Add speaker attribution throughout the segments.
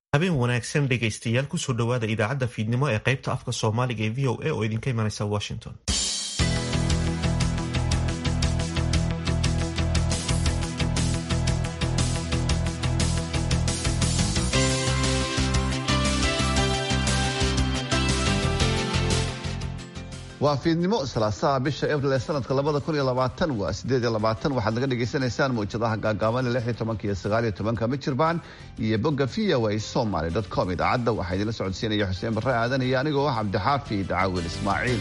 Speaker 1: habeen wanaagsan dhegaystayaal kusoo dhowaada idaacadda fiidnimo ee qaybta afka soomaaliga ee v o a oo idinka imanaysa washington
Speaker 2: waa fiidnimo salaasaha bisha abril ee sanadka labada kun iyo labaatan waa sideed iyo labaatan waxaad naga dhagaysanaysaan mawjadaha gaagaaban ee lix iyo tobanka iyo sagaal iyo tobanka mijirbaan iyo bogga v o a somaly dot com idaacadda waxaa idinla socodsiinaya xuseen barre aadan iyo anigoo ah cabdixaafi dacaawil ismaaciil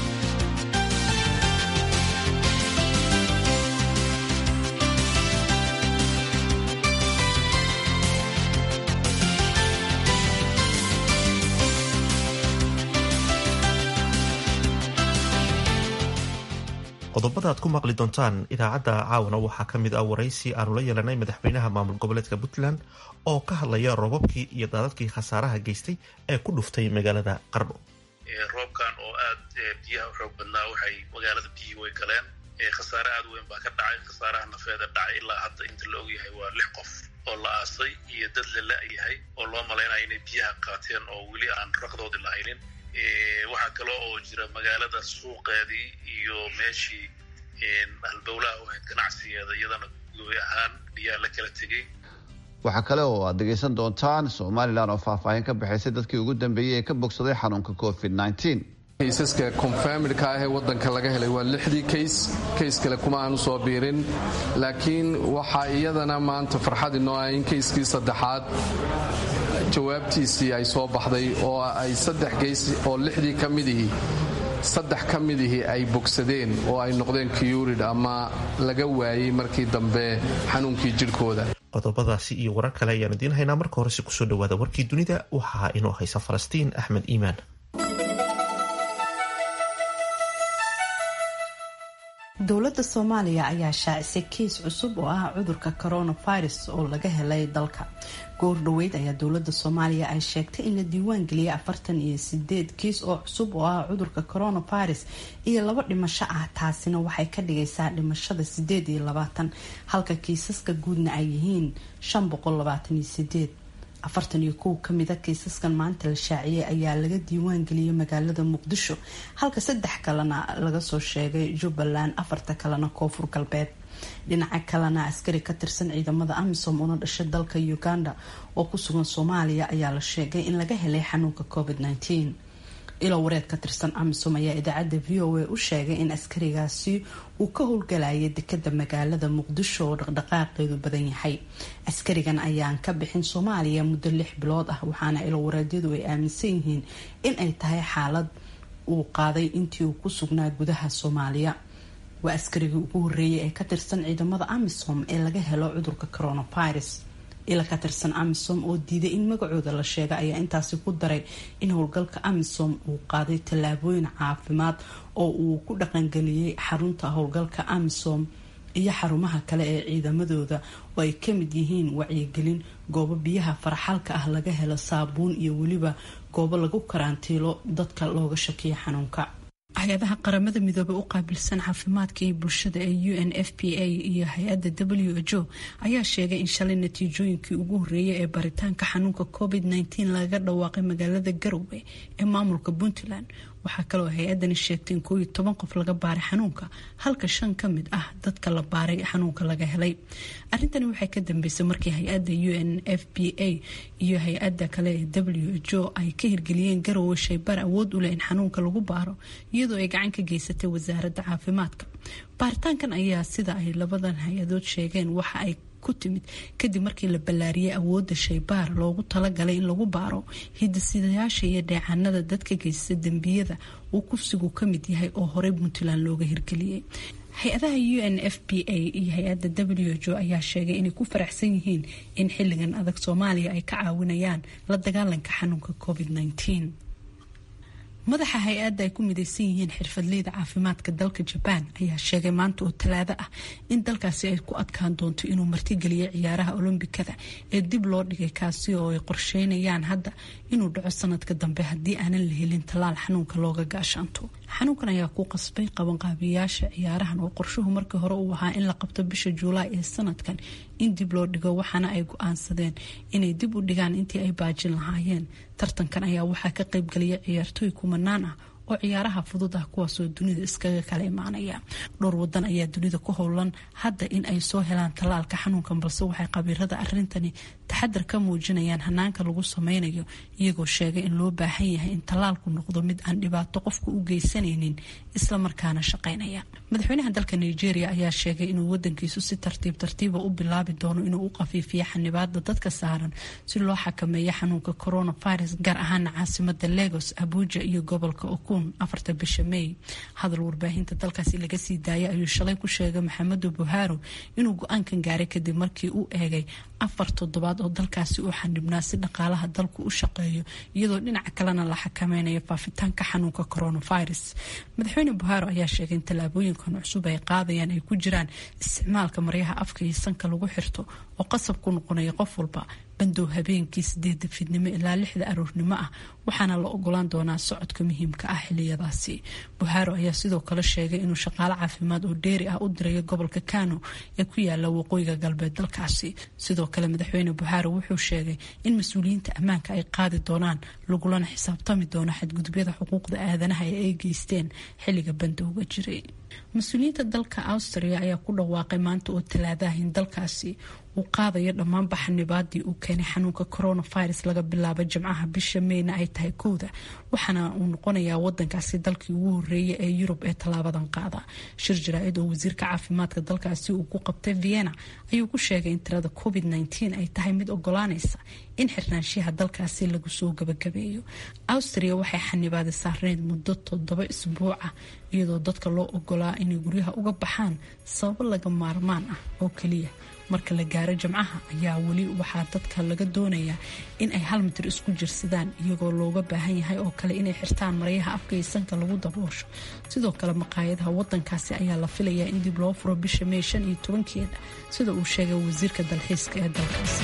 Speaker 1: qodobada aad ku maqli doontaan idaacadda caawana waxaa ka mid ah waraysi aanu la yeelanay madaxweynaha maamul goboleedka puntland oo ka hadlaya roobabkii iyo daadadkii khasaaraha geystay ee ku dhuftay magaalada qardho
Speaker 3: roobkan oo aad biyaha u xoog badnaa waxay magaalada biyihii way galeen khasaare aad weyn baa ka dhacay khasaaraha nafeeda dhacay ilaa hadda inta la ogyahay waa lix qof oo la aasay iyo dad la la-yahay oo loo malaynayo inay biyaha qaateen oo weli aan raqdoodii lahaynin waxaa kale oo jira magaalada suuqeedii iyo meeshii halbowlaha u ahayd ganacsigeeda iyadana gooy ahaan biyaa la kala tegey
Speaker 2: waxaa kale oo aad dhegaysan doontaan somalilan oo faahfaahin ka bixaysay dadkii ugu dambeeyey ee ka bogsaday xanuunka covid
Speaker 4: kaysaska konfamilka ah ee wadanka laga helay waa lixdii kays kays kale kuma aanu soo biirin laakiin waxaa iyadana maanta farxad inoo ah in kayskii saddexaad jawaabtiisii ay soo baxday oo ay saddex kays oo lixdii ka midihii saddex ka midihii ay bogsadeen oo ay noqdeen kiyurid ama laga waayey markii dambe xanuunkii jidhkooda
Speaker 1: qodobadaasi iyo warar kale ayaan idiin haynaa marka horese kusoo dhawaada warkii dunida waxaa inoo haysa falastiin axmed iimaan
Speaker 5: dowladda soomaaliya ayaa shaacisay kiis cusub oo ah cudurka coronavirus oo laga helay dalka goor dhoweyd ayaa dowladda soomaaliya ay sheegtay in la diiwaan geliyay afartan iyo sideed kiis oo cusub oo ah cudurka coronavirus iyo laba dhimasho ah taasina waxay ka dhigaysaa dhimashada sideed iyo labaatan halka kiisaska guudna ay yihiin shan boqol labaatan iyo sideed afartan iyo kow kamida kiisaskan maanta la shaaciyey ayaa laga diiwaan geliyay magaalada muqdisho halka saddex kalena laga soo sheegay jubbaland afarta kalena koonfur galbeed dhinaca kalena askari ka tirsan ciidamada amisom una dhashay dalka uganda oo ku sugan soomaaliya ayaa la sheegay in laga helay xanuunka covid -19 ilo wareed ka tirsan amisom ayaa idaacadda v o a u sheegay in askarigaasi uu ka howlgalayay dekada magaalada muqdisho oo dhaqdhaqaaqeedu badan yahay askarigan ayaan ka bixin soomaaliya muddo lix bilood ah waxaana ilo wareedyadu ay aaminsan yihiin in ay tahay xaalad uu qaaday intii uu ku sugnaa gudaha soomaaliya waa askarigii ugu horeeyay ee ka tirsan ciidamada amisom ee laga helo cudurka coronavirus ila ka tirsan amisom oo diiday in magacooda la sheega ayaa intaasi ku daray in howlgalka amisom uu qaaday tallaabooyin caafimaad oo uu ku dhaqangeliyey xarunta howlgalka amisom iyo xarumaha kale ee ciidamadooda oo ay kamid yihiin wacyigelin goobo biyaha faraxalka ah laga helo saabuun iyo weliba goobo lagu karantiilo dadka looga shakiyo xanuunka hay-adaha qaramada midoobey u qaabilsan caafimaadka iyo bulshada ee u n f p a iyo hay-adda w h o ayaa sheegay in shalay natiijooyinkii ugu horeeyay ee baritaanka xanuunka covid -19 laga dhawaaqay magaalada garowe ee maamulka puntland waxaa kaloo hay-adani sheegtay in kooiyo toban qof laga baaray xanuunka halka shan ka mid ah dadka la baaray xanuunka laga helay arrintani waxay ka dambeysay markii hay-adda u n f p a iyo hay-adda kale ee w h o ay ka hirgeliyeen garowe shaybaar awood u leh in xanuunka lagu baaro iyadoo ay gacan ka geysatay wasaaradda caafimaadka baaritaankan ayaa sida ay labadan hay-adood sheegeen waxa ay ku timid kadib markii la ballaariyay awoodda shaybaar loogu talagalay in lagu baaro hidasidayaasha iyo dheecaanada dadka geysta dembiyada uu kufsigu ka mid yahay oo horey puntland looga hirgeliyey hay-adaha u n f p a iyo hay-adda w h o ayaa sheegay inay ku faraxsan yihiin in xilligan adag soomaaliya ay ka caawinayaan la dagaalanka xanuunka covid -19 madaxa hay-adda ay ku midaysan yihiin xirfadleyda caafimaadka dalka jabaan ayaa sheegay maanta oo talaado ah in dalkaasi ay ku adkaan doonto inuu martigeliyo ciyaaraha olombikada ee dib loo dhigay kaasi oo ay qorsheynayaan hadda inuu dhaco sanadka dambe haddii aanan la helin tallaal xanuunka looga gaashaanto xanuunkan ayaa ku qasbay qabanqaabiyaasha ciyaarahan oo qorshuhu markii hore uu ahaa in la qabto bisha juulaay ee sanadkan in dib loo dhigo waxaana ay go-aansadeen inay dib u dhigaan intii ay baajin lahaayeen tartankan ayaa waxaa ka qaybgelaya ciyaartooy kumanaan ah oo ciyaaraha fudud ah kuwaasoo dunida iskaga kala imaanaya dhowr wadan ayaa dunida ku howlan hadda in ay soo helaan tallaalka xanuunkan balse waxay qabiirada arintani taxadar ka muujinayaan hanaanka lagu sameynayo iyagoo sheegay in loo baahan yahay in tallaalku noqdo mid aan dhibaato qofka u geysanaynin islamarkaana shaqeynaya madaxweynaha dalka nigeria ayaa sheegay inuu wadankiisu si tartiib tartiiba u bilaabi doono inuu u qafiifiyo xanibaada dadka saaran si loo xakameeyo xanuunka coronavirus gaar ahaana caasimada lagos abuja iyo gobolka okun afarta bisha may hadal warbaahinta dalkaasi laga sii daayay ayuu shalay ku sheegay maxamedu buharo inuu go-aankan gaaray kadib markii uu eegay afar toddobaad oo dalkaasi uu xanibnaa si dhaqaalaha dalku u shaqeeyo iyadoo dhinaca kalena la xakameynayo faafitaanka xanuunka coronavirus madaxweyne buharo ayaa sheegay in tallaabooyinkan cusub ay qaadayaan ay ku jiraan isticmaalka maryaha afka iyo sanka lagu xirto oo qasab ku noqonaya qof walba bandow habeenkii sideeda fiidnimo ilaa lixda aroornimo ah waxaana la ogolaan doonaa socodka muhiimka ah xiliyadaasi buharo ayaa sidoo kale sheegay inuu shaqaale caafimaad oo dheeri ah u dirayo gobolka kano ee ku yaala waqooyiga galbeed dalkaasi sidoo kale madaxweyne buharo wuxuu sheegay in mas-uuliyiinta ammaanka ay qaadi doonaan lagulana xisaabtami doono xadgudubyada xuquuqda aadanaha ee ay geysteen xilliga bandowga jiray mas-uuliyiinta dalka austria ayaa ku dhawaaqay maanta oo talaadaha in dalkaasi uu qaadayo dhammaanba xanibaadii uu keenay xanuunka coronavirus laga bilaabo jimcaha bisha meyna ay tahay kowda waxaana uu noqonayaa wadankaasi dalkii ugu horeeyay ee yurub ee tallaabadan qaada shir jaraa-id oo wasiirka caafimaadka dalkaasi uu ku qabtay vienna ayuu ku sheegay in tirada covid nteen ay tahay mid ogolaanaysa in xirnaanshiyaha dalkaasi lagu soo gabagabeeyo austria waxay xanibaadi saarneyd muddo toddoba isbuuc ah iyadoo dadka loo ogolaa inay guryaha uga baxaan sababo laga maarmaan ah oo keliya marka la gaaro jimcaha ayaa weli waxaa dadka laga doonayaa in ay hal mitir isku jirsadaan iyagoo looga baahan yahay oo kale inay xirtaan maryaha afka iyo sanka lagu daboosho sidoo kale maqaayadaha wadankaasi ayaa la filayaa in dib loo furo bisha mey shan iyo tobankeeda sida uu sheegay wasiirka dalxiiska ee dalkaasi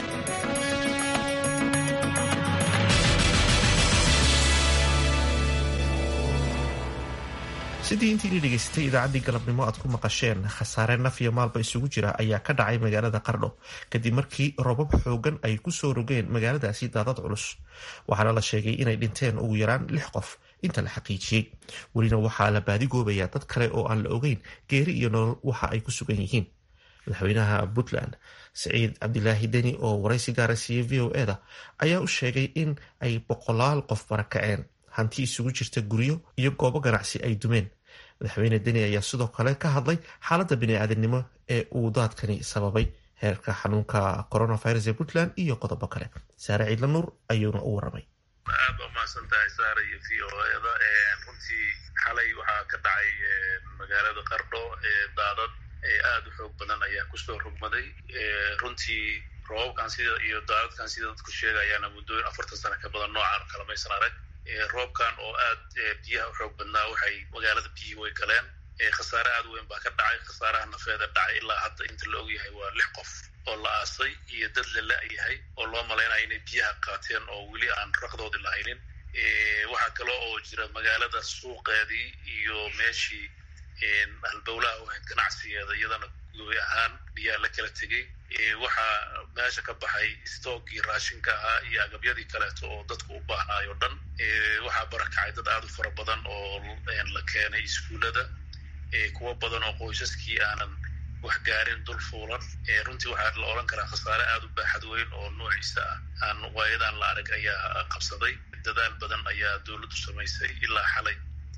Speaker 1: sidii intii la dhegaystay idaacaddii galabnimo aad ku maqasheen khasaare naf iyo maalba isugu jira ayaa ka dhacay magaalada qardho kadib markii robab xoogan ay kusoo rogeen magaaladaasi daadad culus waxaana la sheegay inay dhinteen ugu yaraan lix qof inta la xaqiijiyey welina waxaa la baadigoobayaa dad kale oo aan la ogeyn geeri iyo nolol waxa ay ku sugan yihiin madaxweynaha puntland siciid cabdilaahi deni oo waraysi gaara siiyey v o eda ayaa u sheegay in ay boqolaal qof barakaceen hanti isugu jirta guryo iyo goobo ganacsi ay dumeen madaxweyne deni ayaa sidoo kale ka hadlay xaaladda bini-aadamnimo ee uu daadkani sababay heerka xanuunka coronavirus ee puntland iyo qodobo kale saare ciidla nuur ayuuna u waramay
Speaker 3: aad ba umahadsan tahay saare iyo v o eda runtii xalay waxaa ka dhacay magaalada qardho daadad aada u xoog badan ayaa kusoo rogmaday runtii roobabkan sida iyo daadadkan sida dadku sheegayaana muddooyin afartan sano ka badan noocaan kalamaysan arag roobkan oo aad biyaha u xoog badnaa waxay magaalada biyihii way galeen khasaare aad weyn baa ka dhacay khasaaraha nafeeda dhacay ilaa hadda inta la ogyahay waa lix qof oo la aasay iyo dad la la-yahay oo loo malaynaya inay biyaha qaateen oo weli aan raqdoodii lahaynin waxaa kale oo jira magaalada suuqeedii iyo meeshii halbowlaha u ahayd ganacsigeeda iyadana goy ahaan biyaha la kala tegey waxaa meesha ka baxay stoogii raashinka ahaa iyo agabyadii kaleeto oo dadku u baahnaay o dhan waxaa barakacay dad aada u fara badan oo la keenay iskuullada kuwo badan oo qoysaskii aanan wax gaarin dul fuulan runtii waxaa la odhan karaa khasaare aada u baaxad weyn oo noociisa ah aan waayadaan la arag ayaa qabsaday dadaal badan ayaa dowladdu samaysay ilaa xalay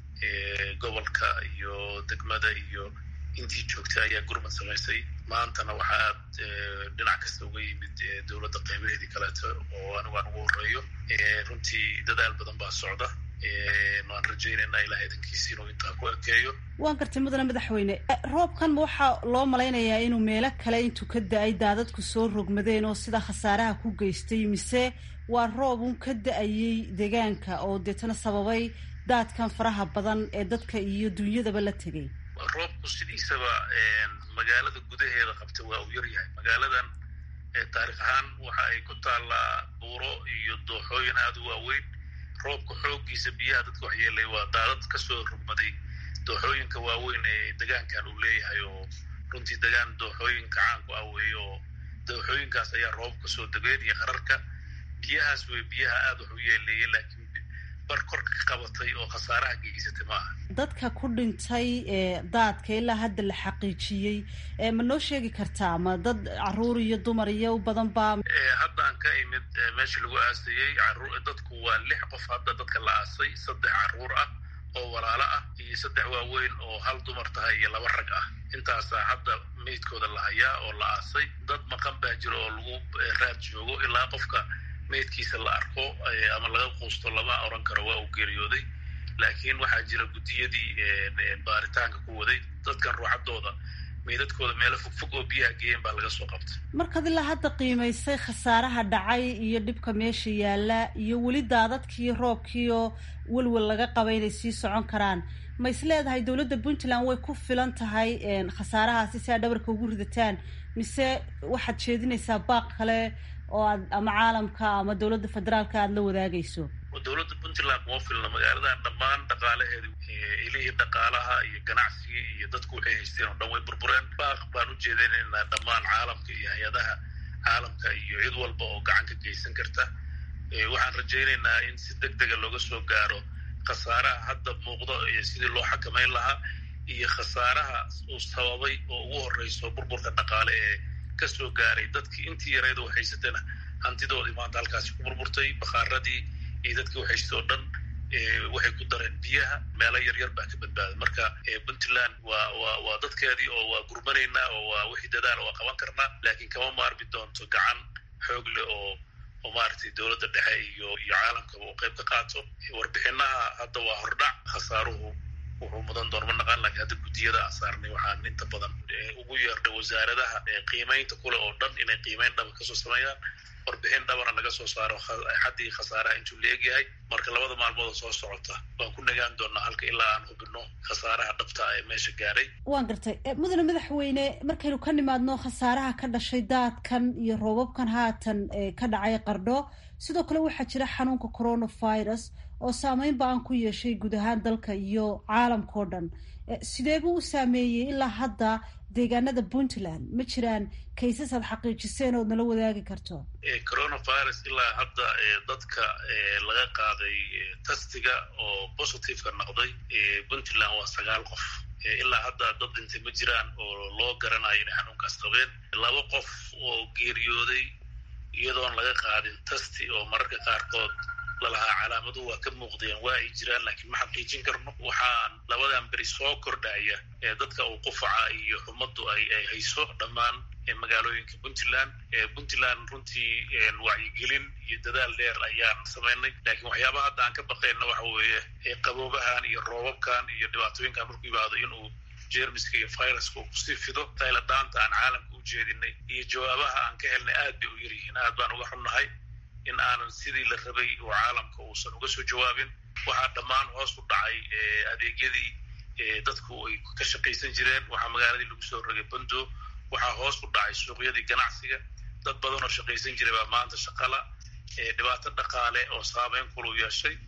Speaker 3: gobolka iyo degmada iyo intii joogtay ayaa gurmad samaysay maantana waxaa aad dhinac kasta uga yimid dowladda qeybaheedii kaleeto oo anigu aan ugu horeeyo runtii dadaal badan baa socda waan rajaynayna ilaah idankiisi inuu intaa ku ekeeyo
Speaker 6: waan gartay mudane madaxweyne roobkan waxaa loo malaynayaa inuu meelo kale intuu ka da-ay daadadku soo rogmadeen oo sida khasaaraha ku geystay mise waa roob un ka da-ayay deegaanka oo deetana sababay daadkan faraha badan ee dadka iyo dunyadaba la tegay
Speaker 3: roobku sidiisaba magaalada gudaheeda qabta waa uu yaryahay magaaladan taarikh ahaan waxa ay ku taallaa buuro iyo dooxooyin aada u waaweyn roobka xooggiisa biyaha dadka waxyeelay waa daadad kasoo rugmaday dooxooyinka waaweyn ee degaankan uu leeyahay oo runtii degaan dooxooyinka caanku ah weeye oo dooxooyinkaas ayaa roobka soo degeen iyo qararka biyahaas wey biyaha aada wax u yeeleeyay laakiin bar korka ka qabatay oo khasaaraha geysatay ma aha
Speaker 6: dadka ku dhintay daadka ilaa hadda la xaqiijiyey ma noo sheegi kartaa ma dad caruur iyo dumar iyo u badan baa
Speaker 3: haddaan ka imid meeshii lagu aasayey dadku waa lix qof hadda dadka la aasay saddex caruur ah oo walaalo ah iyo saddex waaweyn oo hal dumar tahay iyo laba rag ah intaasaa hadda meydkooda la hayaa oo la aasay dad maqan baa jiro oo lagu raad joogo ilaa qofka meydkiisa la arko ama laga quusto lama oran karo waa uu geeriyooday laakiin waxaa jira guddiyadii baaritaanka ku waday dadkan ruuxadooda meydadkooda meelo fogfog oo biyaha geeyeen baa laga soo qabtay
Speaker 6: markaad ilaa hadda qiimaysay khasaaraha dhacay iyo dhibka meesha yaalla iyo weli daadadkii roobkii oo welwel laga qaba inay sii socon karaan ma is leedahay dowladda puntland way ku filan tahay khasaarahaasi si aad dhabarka ugu ridataan mise waxaad jeedinaysaa baaq kale oo aad ama caalamka ama dowladda federaalka aada la wadaagayso
Speaker 3: dowladda puntland kuma filna magaaladan dhammaan dhaqaalaheedi ilihii dhaqaalaha iyo ganacsigii iyo dadku waxay haysteen oo dhan way burbureen baaq baan u jeedinaynaa dhammaan caalamka iyo hay-adaha caalamka iyo cid walba oo gacan ka geysan karta waxaan rajaynaynaa in si deg dega looga soo gaaro khasaaraha hadda muuqdo iyo sidii loo xakamayn lahaa iyo khasaaraha uu sababay oo ugu horeyso burburka dhaqaale ee kasoo gaaray dadkii intii yareed oo haysatana hantidoodii maanta halkaasi ku burburtay bakaaradii iyo dadkii waxhaystay oo dhan waxay ku dareen biyaha meelo yaryar baa ka badbaaday marka puntland waa waa waa dadkeedii oo waa gurmanaynaa oo waa wixii dadaala waa qaban karnaa laakiin kama maarmi doonto gacan xoog leh oo oo maaragtay dowladda dhexe iyo iyo caalamkaba uu qayb ka qaato warbixinaha hadda waa hordhac khasaaruhu wuxuu mudan doon ma naqaan lakiin hadda guddiyada aan saarnay waxaan inta badan ugu yeernay wasaaradaha qiimaynta kule oo dhan inay qiimayn dhaba kasoo sameeyaan warbixin dhabana laga soo saaro xaddii khasaaraha intuu leegyahay marka labada maalmood oo soo socota waan ku nagaan doonaa halka ilaa aan hubino khasaaraha dhabta ee meesha gaaray
Speaker 6: waan gartay mudane madaxweyne markaynu ka nimaadno khasaaraha ka dhashay daadkan iyo roobabkan haatan ka dhacay qardho sidoo kale waxaa jira xanuunka coronavirus oo saameyn ba-an ku yeeshay guud ahaan dalka iyo caalamka o dhan sidee buu u saameeyey ilaa hadda deegaanada puntland ma jiraan kaysas aad xaqiijiseen ood nala wadaagi karto
Speaker 3: coronavirus ilaa hadda dadka laga qaaday tastiga oo positiveka noqday puntland waa sagaal qof ilaa hadda dad dhintay ma jiraan oo loo garanayo inay xanuunkaas qabeen laba qof oo geeriyooday iyadoon laga qaadin tasti oo mararka qaarkood lalahaa calaamaduhu waa ka muuqdeen waa ay jiraan laakiin ma xaqiijin karno waxaan labadan beri soo kordhaya ee dadka uu qufaca iyo xumaddu ay ay hayso dhammaan magaalooyinka puntland puntland runtii wacyigelin iyo dadaal dheer ayaan samaynay laakiin waxyaabaha hadda aan ka baqayna waxa weeye qaboobahan iyo roobabkan iyo dhibaatooyinkan markuu yimaado inuu jermiska iyo viruska uu kusii fido tayladaanta aan caalamka u jeedinay iyo jawaabaha aan ka helnay aad bay u yaryihiin aad baan uga xunnahay in aanan sidii la rabay oo caalamka uusan uga soo jawaabin waxaa dhammaan hoos u dhacay adeegyadii dadku ay ka shaqaysan jireen waxaa magaaladii lagu soo rogay bando waxaa hoos u dhacay suuqyadii ganacsiga dad badan oo shaqaysan jiray baa maanta shaqala dhibaato dhaqaale oo saameyn kulu yeeshay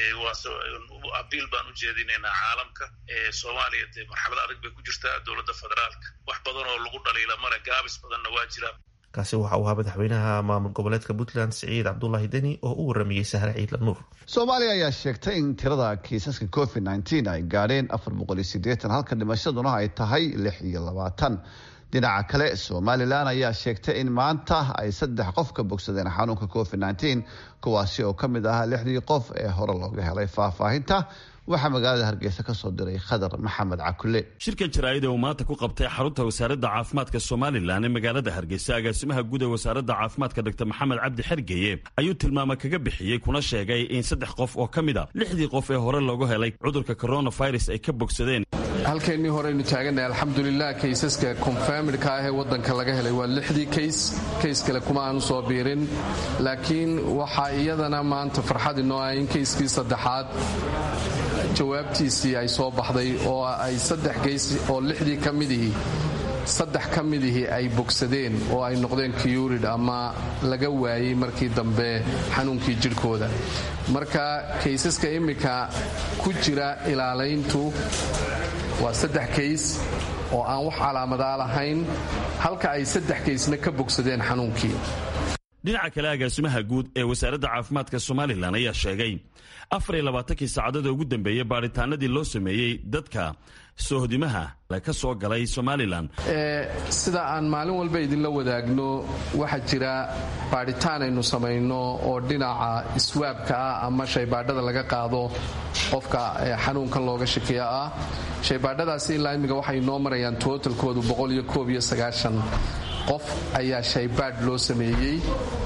Speaker 3: abiil baan u jeedinaynaa caalamka soomaaliya dee marxalad adag bay ku jirtaa dowladda federaalka wax badan oo lagu dhaliila male gaabis badanna waa jiraan
Speaker 1: kaasi waxa uu ahaa madaxweynaha maamul goboleedka puntland siciid cabdulaahi deni oo u waramayey sahre ciidla nuur
Speaker 2: soomaaliya ayaa sheegtay in tirada kiisaska covid nteen ay gaadheen afar boqol iyo sideetan halka dhimashaduna ay tahay lix iyo labaatan dhinaca kale somalilan ayaa sheegtay in maanta ay saddex qof ka bogsadeen xanuunka covid nteen kuwaasi oo ka mid ahaa lixdii qof ee hore looga helay faahfaahinta waxaa magaalada hargeysa ka soo diray khadar maxamed cakule
Speaker 7: shirka jaraa'ida uu maanta ku qabtay xarunta wasaaradda caafimaadka somalilan ee magaalada hargeysa agaasimaha guud ee wasaaradda caafimaadka dr maxamed cabdi xergeye ayuu tilmaamo kaga bixiyey kuna sheegay in saddex qof oo ka mid a lixdii qof ee hore loogu helay cudurka coronavirus ay ka bogsadeen
Speaker 4: halkeennii horeynu taagannahay alxamdulilah kaysaska konfamidka ah ee waddanka laga helay waa lixdii kays kays kale kuma aanu soo biirin laakiin waxaa iyadana maanta farxad inoo ah in kayskii saddexaad jawaabtiisii ay soo baxday oo ay saddex geys oo lixdii ka midihii saddex ka midihii ay bogsadeen oo ay noqdeen kiyurid ama laga waayey markii dambe xanuunkii jidhkooda marka kaysaska immika ku jira ilaalayntu waa saddex kays oo aan wax calaamadaa lahayn halka ay saddex keysna ka bogsadeen xanuunkii
Speaker 7: dhinaca kale agaasimaha guud ee wasaaradda caafimaadka somalilan ayaa sheegay afariyo labaatankii saacadood ugu dambeeyey baadhitaanadii loo sameeyey dadka soohdimaha ka soo galay somalilan
Speaker 4: sida aan maalin walba idinla wadaagno waxaa jira baadhitaan aynu samayno oo dhinaca iswaabka ah ama shaybaadhada laga qaado qofka xanuunkan looga shakiya ah shaybaadhadaasi ilaa imminka waxay noo marayaan tootalkoodu qof ayaa shaybaadh loo sameeyey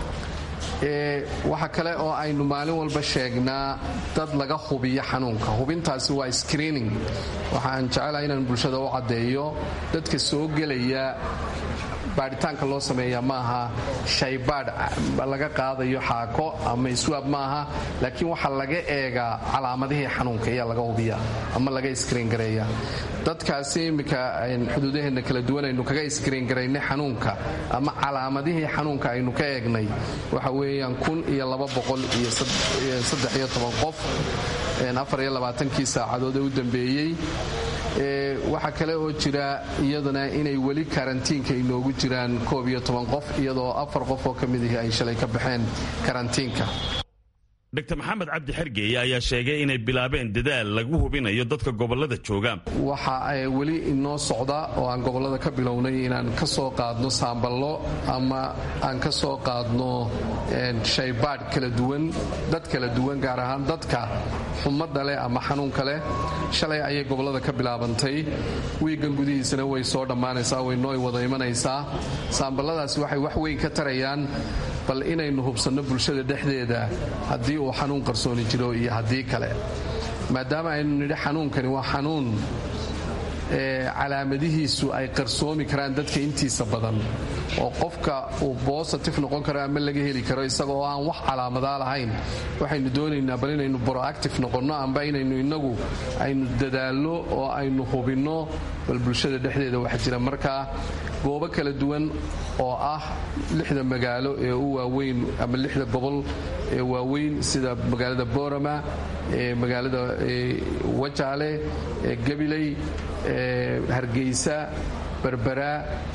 Speaker 4: waxa kale oo aynu maalin walba sheegnaa dad laga hubiyo xanuunka hubintaasi waa screening waxaan jecelahay inaan bulshada u caddeeyo dadka soo gelaya baadhitaanka loo sameeya maaha shaybaadh laga qaadayo xaako ama iswaab maaha laakiin waxaa laga eegaa calaamadihii xanuunka ayaa laga hubiya ama laga iskriin gareeya dadkaasi iminka xuduudaheenna kala duwan aynu kaga iskriin garaynay xanuunka ama calaamadihii xanuunka aynu ka eegnay waxa weeyaan kun iyo laba boqol iyo saddex iyo toban qof afar iyo labaatankii saacadood ee u dambeeyey waxaa kale oo jira iyadana inay weli karantiinka inoogu jiraan koob iyo toban qof iyadoo afar qof oo ka mid ihi ay shalay ka baxeen karantiinka
Speaker 7: dr maxamed cabdi xergeeye ayaa sheegay inay bilaabeen dadaal lagu hubinayo dadka gobolada jooga
Speaker 4: waxa weli inoo socda oo aan gobolada ka bilownay inaan ka soo qaadno saamballo ama aan ka soo qaadno shaybaadh kala duwan dad kala duwan gaar ahaan dadka xumadda leh ama xanuunka leh shalay ayay gobolada ka bilaabantay wiigan gudihiisana way soo dhammaanaysaa waynoo wada imanaysaa saamballadaasi waxay wax weyn ka tarayaan bal inaynu hubsanno bulshada dhexdeeda haddii uu xanuun qarsooni jiro iyo haddii kale maadaama aynu nidhi xanuunkani waa xanuun calaamadihiisu ay qarsoomi karaan dadka intiisa badan oo qofka uu bositif noqon karo ama laga heli karo isaga oo aan wax calaamadaa lahayn waxaynu doonaynaa bal inaynu broactive noqonno amba inaynu inagu aynu dadaalno oo aynu hubinno bal bulshada dhexdeeda waxa jira markaa goobo kala duwan oo ah lixda magaalo ee u waaweyn ama lixda gobol ee waaweyn sida magaalada borama ee magaalada wajaale ee gabiley hargeysa berbera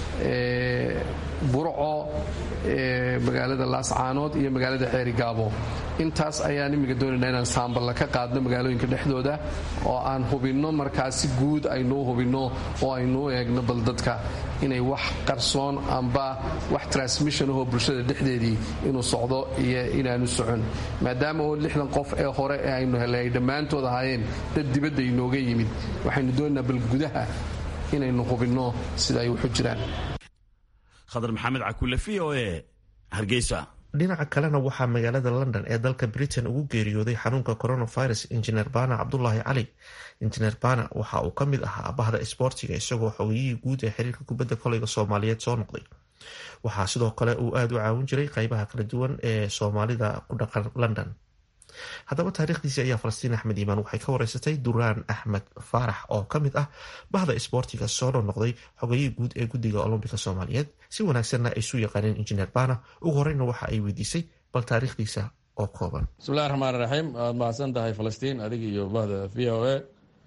Speaker 4: burco magaalada laascaanood iyo magaalada ceerigaabo intaas ayaan imminka doonaynaa inaan saamballa ka qaadno magaalooyinka dhexdooda oo aan hubinno markaa si guud aynuu hubinno oo aynuu eegno bal dadka inay wax qarsoon amba wax transmission ahoo bulshada dhexdeedii inuu socdo iyo inaanu socon maadaama oo lixdan qof ee hore ee aynu helay ay dhammaantood ahaayeen dad dibadda inooga yimid waxaynu doonaynaa bal gudaha inaynu hubinno sida ay waxu jiraan
Speaker 7: khadar maxamed cakule v o e hargeysa
Speaker 1: dhinaca kalena waxaa magaalada london ee dalka britain ugu geeriyooday xanuunka coronavirus injineer bana cabdulaahi cali injineer bana waxa uu ka mid ahaa bahda isboortiga isagoo xogiyihii guud ee xiriirka kubadda koleyga soomaaliyeed soo noqday waxaa sidoo kale uu aada u caawin jiray qeybaha kala duwan ee soomaalida ku dhaqan london haddaba taariikhdiisii ayaa falastiin axmed iimaan waxay ka wareysatay duraan axmed faarax oo ka mid ah bahda isboortiga soo noqnoqday xogayihii guud ee guddiga olombika soomaaliyeed si wanaagsanna ay isu yaqaaneen injineer bana ugu horeyna waxa ay weydiisay bal taariikhdiisa oo kooban
Speaker 8: bismillahi raxmaan raxiim waad mahadsan tahay falastiin adig iyo bahda v o a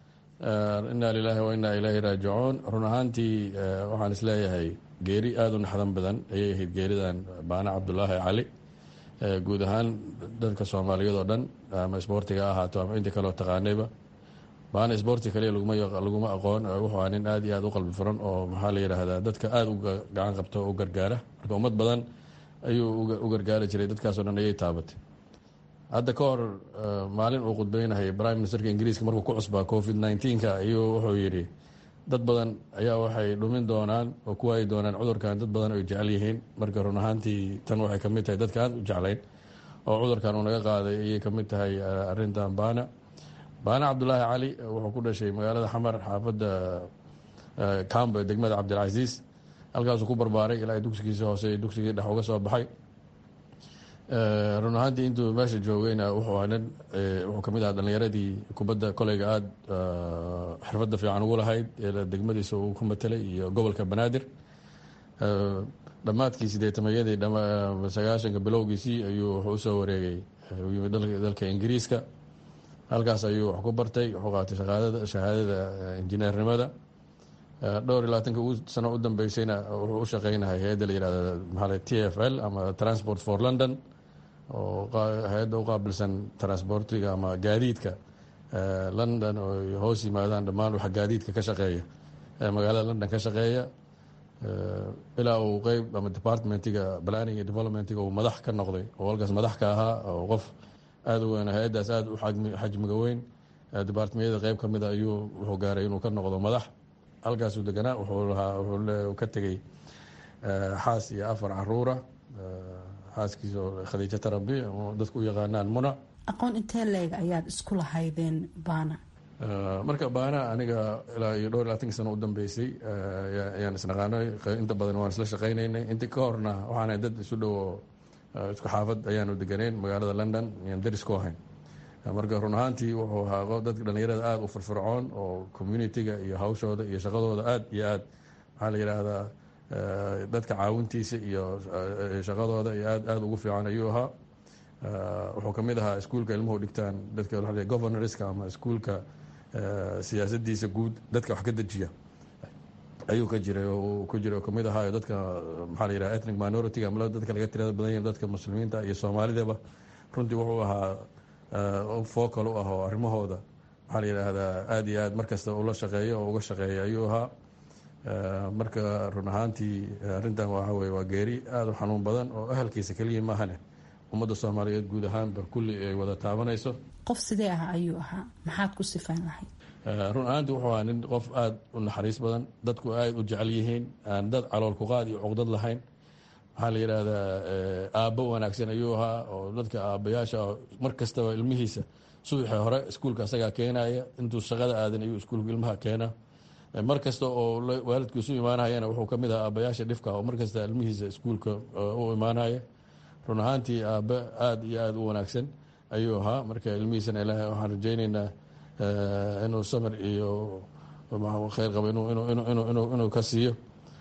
Speaker 8: inaa lilaahi wa inaa ilaahi raajicuun run ahaantii waxaan isleeyahay geeri aada u naxdan badan ayay ahayd geeridan baana cabdulaahi cali guud ahaan dadka soomaaliyeed oo dhan ama isboortiga ha ahaato ama inta kaleo taqaanayba baana isboorti kaliya laguma aqoon wuxuu aa nin aad iyo aad u qalbi furan oo maxaa la yidhaahdaa dadka aada u gacan qabta oo u gargaara marka ummad badan ayuu u gargaari jiray dadkaasoo dhan ayay taabatay hadda ka hor maalin uu khudbeynahay prime ministerka ingiriiska markuu ku cusbaa covid nneteen-ka ayuu wuxuu yidhi dad badan ayaa waxay dhumin doonaan oo ku waayi doonaan cudurkan dad badan ay jecel yihiin marka run ahaantii tan waxay kamid tahay dadka aan u jeclayn oo cudurkan uu naga qaaday ayay kamid tahay arintan baana baana cabdulaahi cali wuxuu ku dhashay magaalada xamar xaafadda cambo ee degmada cabdilcasiis halkaasuu ku barbaaray ilaa dugsigiisa hoose dugsigii dhex uga soo baxay run ahaantii intuu meesha joogayna wuxuu ahaa nin wuxuu kamid ahaa dhalinyaradii kubadda koleyga aada xirfadda fiican ugu lahayd ee degmadiisa uu ku matelay iyo gobolka banaadir dhammaadkii sideetamayadii sagaashanka bilowgiisii ayuu wuxuu usoo wareegay yimid dalka ingiriiska halkaas ayuu wax ku bartay wuxuu qaatay shahaadada injineernimada dhowr iyo labaatanka sano u dambeysayna wuxuu u shaqeynahay hay-adda la yihahda maxaa t f l ama transport for london oo hay-adda u qaabilsan transportiga ama gaadiidka london oo hoos yimaadaan dhammaan waxa gaadiidka ka shaqeeya magaalada london ka shaqeeya ilaa uu qeyb ama departmentiga planning iyo developmentiga uu madax ka noqday oo halkaas madax ka ahaa oo qof aada u weyn hay-addaas aada u xajmiga weyn departmeyada qeyb ka mida ayuu wuxuu gaaray inuu ka noqdo madax halkaasuu deganaa wuxuu lahaa wuxuu ka tegey xaas iyo afar caruura xaaskiisa oo khadiijo tarabi dadku u yaqaanaan muna
Speaker 5: aqoon intee leeg ayaad isku lahaydeen baana
Speaker 8: marka baana aniga ilaa iyo dhowr iyo labatanki sano u dambeysay ayaan isnaqaanay inta badan waan isla shaqaynaynay intii ka horna waxaana dad isu dhowo isku xaafad ayaanu deganeyn magaalada london ayaan daris ku ahayn marka run ahaantii wuxuu ahaa dadka dhalinyarada aada u firfircoon oo communitiga iyo hawshooda iyo shaqadooda aada iyo aad maxaa la yidhaahdaa dadka caawintiisa iyo shaqadooda iyo aad aada ugu fiican ayuu ahaa wuxuu kamid ahaa iskuulka ilmuhu dhigtaan dadka governorska ama iskuulka siyaasadiisa guud dadka wax ka dejiya ayuu ka jiray ku jiray oo kamid ahaayo dadka maxaa la yidhaha ethnic minority ama dadka laga tirada badan yahin dadka muslimiinta iyo soomaalidaba runtii wuxuu ahaa focal u ah oo arrimahooda maxaa la yidhaahdaa aada iyo aad markasta ula shaqeeyo oo uga shaqeeya ayuu ahaa marka run ahaantii arrintan waxa weye waa geeri aada u xanuun badan oo ahalkiisa keliya maahane ummadda soomaaliyeed guud ahaanba kulli ay wada taabanayso
Speaker 5: qof sidee ah ayuu ahaa maxaad ku sifaan lahayd
Speaker 8: run ahaantii wuxuu ahaa nin qof aada u naxariis badan dadku aada u jecel yihiin aan dad calool kuqaad iyo cuqdad lahayn waxaa la yidhaahdaa aabbo wanaagsan ayuu ahaa oo dadka aabbayaasha mar kastaba ilmihiisa subaxii hore iskuulka asagaa keenaya intuu shaqada aadan ayuu iskuulka ilmaha keenaa mar kasta oo waalidkiisu imaanayana wuxuu ka mid ahaa aabbayaasha dhifka oo mar kasta ilmihiisa iskuulka u imaanaya run ahaantii aabbe aada iyo aada u wanaagsan ayuu ahaa marka ilmihiisana ilaahay waxaan rajaynaynaa inuu samir iyo kheyr qabo inuu ka siiyo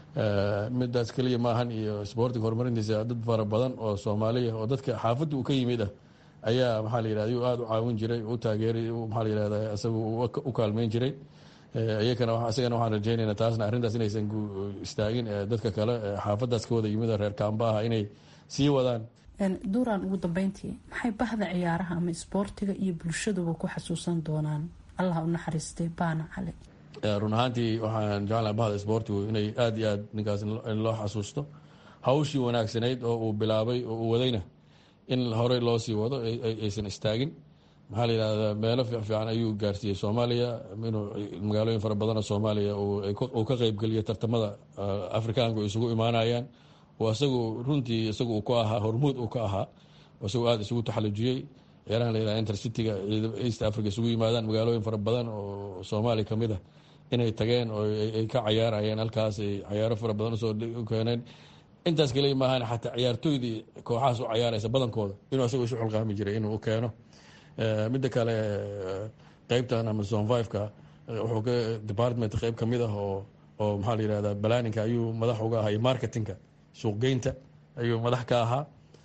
Speaker 8: midaas keliya maahan iyo sboortiga horumarintiisa dad fara badan oo soomaaliya oo dadka xaafadda uu ka yimid ah ayaa maxaa la yidhahda ayuu aada u caawin jiray u taageeray maxaa la yidhahda isagu u kaalmeyn jiray iyakana isagana waxaan rajaynaynaa taasna arrintaas inaysan istaagin dadka kale xaafaddaas ka wada yimid reer kaamba ah inay sii wadaan
Speaker 5: duuraan ugu dambeyntii maxay bahda ciyaaraha ama isboortiga iyo bulshaduba ku xasuusan doonaan allah u naxariistay baana cali
Speaker 8: run ahaantii waxaan jeclahay bahda isboortigu inay aada iyo aad ninkaas in loo xasuusto hawshii wanaagsanayd oo uu bilaabay oo uu wadayna in horey loo sii wado aysan istaagin maxaa la yidhahdaa meelo fiican ayuu gaarsiiyey soomaaliya inuu magaalooyin fara badanoo soomaaliya uu ka qeybgeliyo tartamada afrikaanku isugu imaanayaan oo isagu runtii isagu uu ku ahaa hormuud uu ka ahaa isagu aada isugu taxalujiyey ciyaarahan la yidhaha intercityga east africa isugu yimaadaan magaalooyin fara badan oo soomaaliya ka mid ah inay tageen oo ay ka cayaarayeen halkaas ay cayaaro fara badan usoo keeneen intaas kaliya maahan xataa ciyaartooydii kooxahaas u cayaaraysa badankooda inuu isagu isu xulqaami jiray inuu u keeno midda kale qeybtan amazon fiveka wuxuu ka department qeyb ka mid ah oo oo maxaa la yihahdaa balaninka ayuu madax uga ahaa iyo marketingka suuqgeynta ayuu madax ka ahaa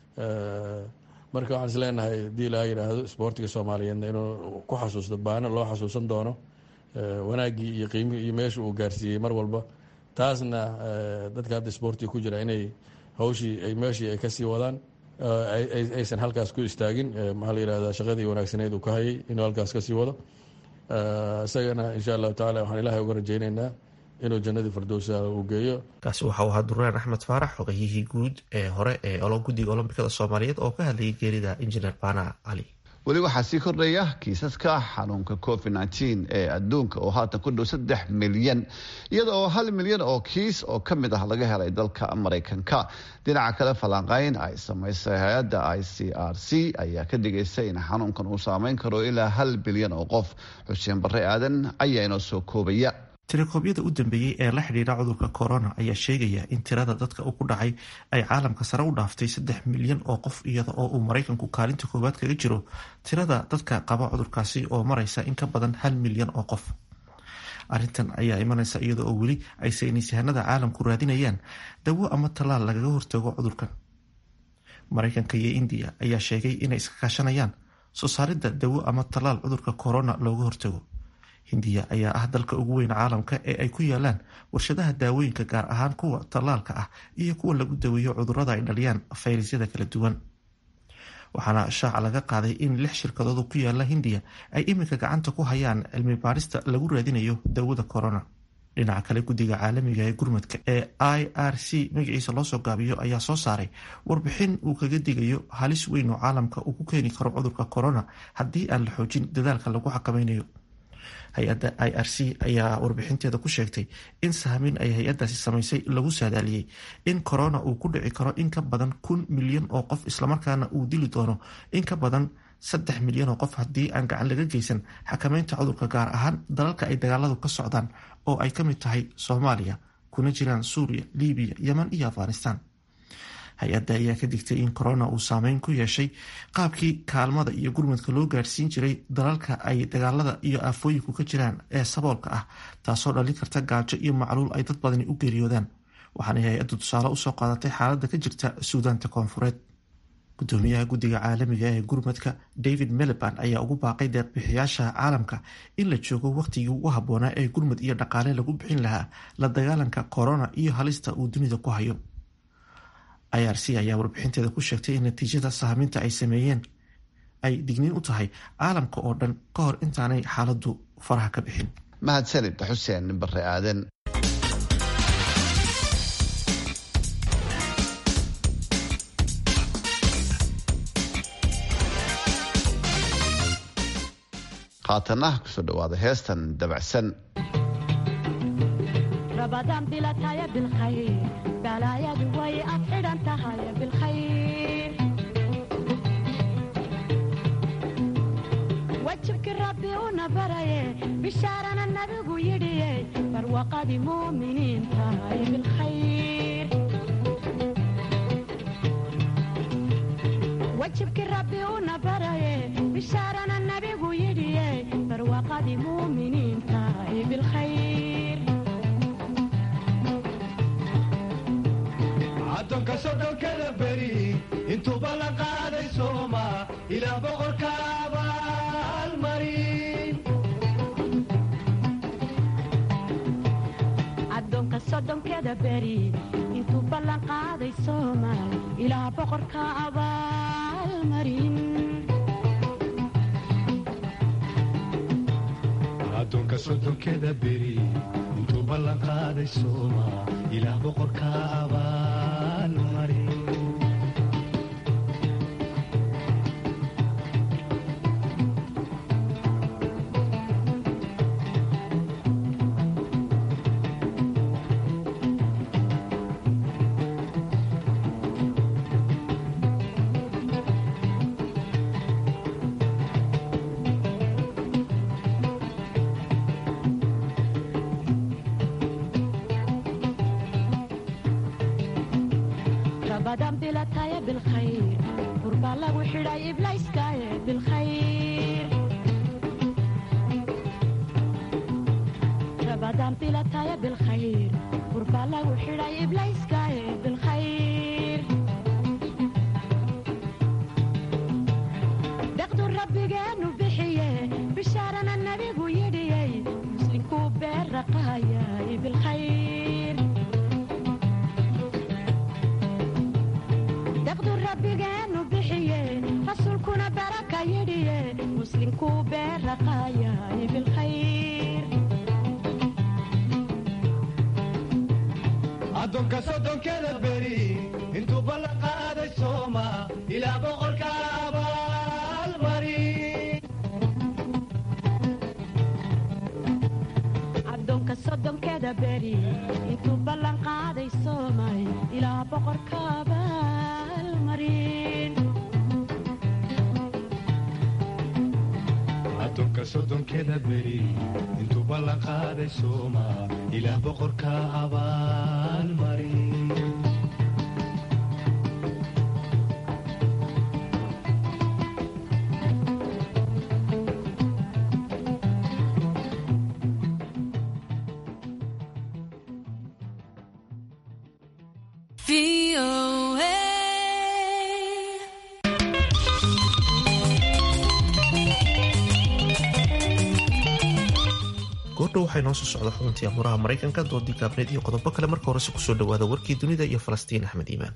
Speaker 8: marka waxaan is leenahay hadii laa yidhaahdo isboortiga soomaaliyeedna inuu ku xasuusto baana loo xasuusan doono wanaaggii iyo qiimihii iyo meesha uu gaarsiiyey mar walba taasna dadka hadda isboortiga ku jira inay hawshii ay meeshii ay kasii wadaan aysan halkaas ku istaagin maxaa la yihahdaa shaqadii wanaagsaneyd uu ka hayay inuu halkaas kasii wado isagana insha allahu tacala waxaan ilaahay uga rajaynaynaa inuu jannadii firdowsa uu geeyo
Speaker 1: kaasi waxau ahaa duraan axmed faarax xogayihii guud ee hore ee guddiga olombikada soomaaliyeed oo ka hadlayay geerida injineer baana cali
Speaker 2: weli waxaa sii kordhaya kiisaska xanuunka covid nteen ee adduunka oo haatan ku dhow saddex milyan iyada oo hal milyan oo kiis oo ka mid ah laga helay dalka maraykanka dhinaca kale falanqayn ay samaysay hay-adda i c r c ayaa ka digaysa in xanuunkan uu saameyn karo ilaa hal bilyan oo qof xuseen barre aadan ayaa inoo soo koobaya
Speaker 1: tirakoobyada u dambeeyey ee la xidhiidha cudurka corona ayaa sheegaya in tirada dadka ku dhacay ay caalamka sare u dhaaftay saddex milyan oo qof iyada oo uu maraykanku kaalinta koowaad kaga jiro tirada dadka qaba cudurkaasi oo maraysa in ka badan hal milyan oo qof arrintan ayaa imanaysa iyada oo weli ay saynisyahanada caalamku raadinayaan dawo ama tallaal lagaga hortago cudurkan maraykanka iyo indiya ayaa sheegay inay iska kaashanayaan soo saaridda dawo ama tallaal cudurka corona looga hortago hindiya ayaa ah dalka ugu weyn caalamka ee ay ku yaalaan warshadaha daawooyinka gaar ahaan kuwa tallaalka ah iyo kuwa lagu daweeyo cudurrada ay dhaliyaan fayrasyada kala duwan waxaana shaaca laga qaaday in lix shirkadood ku yaala hindiya ay iminka gacanta ku hayaan cilmi baarista lagu raadinayo daawada corona dhinaca kale guddiga caalamiga ee gurmadka ee i r c magaciisa loosoo gaabiyo ayaa soo saaray warbixin uu kaga digayo halis weyn oo caalamka uu ku keeni karo cudurka corona haddii aan la xoojin dadaalka lagu xakameynayo hay-adda i r c ayaa warbixinteeda ku sheegtay in sahmin ay hay-adaasi samaysay lagu saadaaliyey in corona uu ku dhici karo in ka badan kun milyan oo qof islamarkaana uu dili doono in ka badan saddex milyan oo qof haddii aan gacan laga geysan xakameynta cudurka gaar ahaan dalalka ay dagaaladu ka socdaan oo ay ka mid tahay soomaaliya kuna jiraan suuriya libiya yeman iyo afghanistan hay-adda ayaa ka digtay in corona uu saameyn ku yeeshay qaabkii kaalmada iyo gurmadka loo gaarsiin jiray dalalka ay dagaalada iyo aafooyinku ka jiraan ee saboolka ah taasoo dhalin karta gaajo iyo macluul ay dad badani u geeriyoodaan waxaanay hay-addu tusaale usoo qaadatay xaaladda ka jirta suudaanta koonfureed gudoomiyaha guddiga caalamiga ee gurmadka david meliban ayaa ugu baaqay deeqbixiyaasha caalamka in la joogo wakhtigii ugu habboonaa ee gurmad iyo dhaqaale lagu bixin lahaa la dagaalanka corona iyo halista uu dunida ku hayo i r c ayaa warbixinteeda ku sheegtay in natiijada sahminta ay sameeyeen ay digniin u tahay caalamka oo dhan ka hor intaanay xaaladdu faraha ka bixin
Speaker 2: mahadsanid xuseen bare aaden haatana kusoo dhawaada heestan dabacsan
Speaker 9: rabadaan bilataya bilkhayr balaayadu way ad xidhan tahay bilkhayr wajibkii rabbi una baraye bishaarana nabigu yidhiye barwaqadii muuminiin tahay bilkhayr wajibkii rabbi una baraye bishaarana nabigu yidhiye barwaqadii muuminiin tahay bilkhayr
Speaker 10: addoonka sodhonkada beri intuuba la qaaday sooma ilaa boqorka abaalmarin
Speaker 9: addoonka soddonkeda beri intuu ballan qaaday soomaal ilaa boqorka abaalmarin
Speaker 10: addoonka soddonkeda beri intuu ballan qaaday sooma ilaa boqorka abaalmarin
Speaker 9: rabadan bilataya bilkhayr qurbaa lagu xidhay iblayskaaye bilkhayr rabadan bilataya bilkhayr qurbaa lagu xidhay iblayskaaye bilkhayr deqdu rabbigeenu bixiye bishaarana nabigu yidhiyey muslinkuu beerraqaayay bilkhayr deqdu rabbigeenu bixiye rasuulkuna baraka yidhiye muslinkuu beerraqaayay bilkhayr
Speaker 10: addoonka soddonkeda beri intuu ballan qaaday sooma ilaa boqorka abaalmarin
Speaker 9: addoonka soddonkeda beri intuu ballan qaaday soomay ilaa boqorka abaalmarin
Speaker 10: addoonka soddonkeda beri intuu ballan qaaday sooma ilaa boqorka abaalmarin
Speaker 1: goordhow waxay noo soo socda xubintii amuuraha maraykanka doodii gaabneed iyo qodobo kale marka horese kusoo dhawaada warkii dunida iyo falastiin axmed iimaan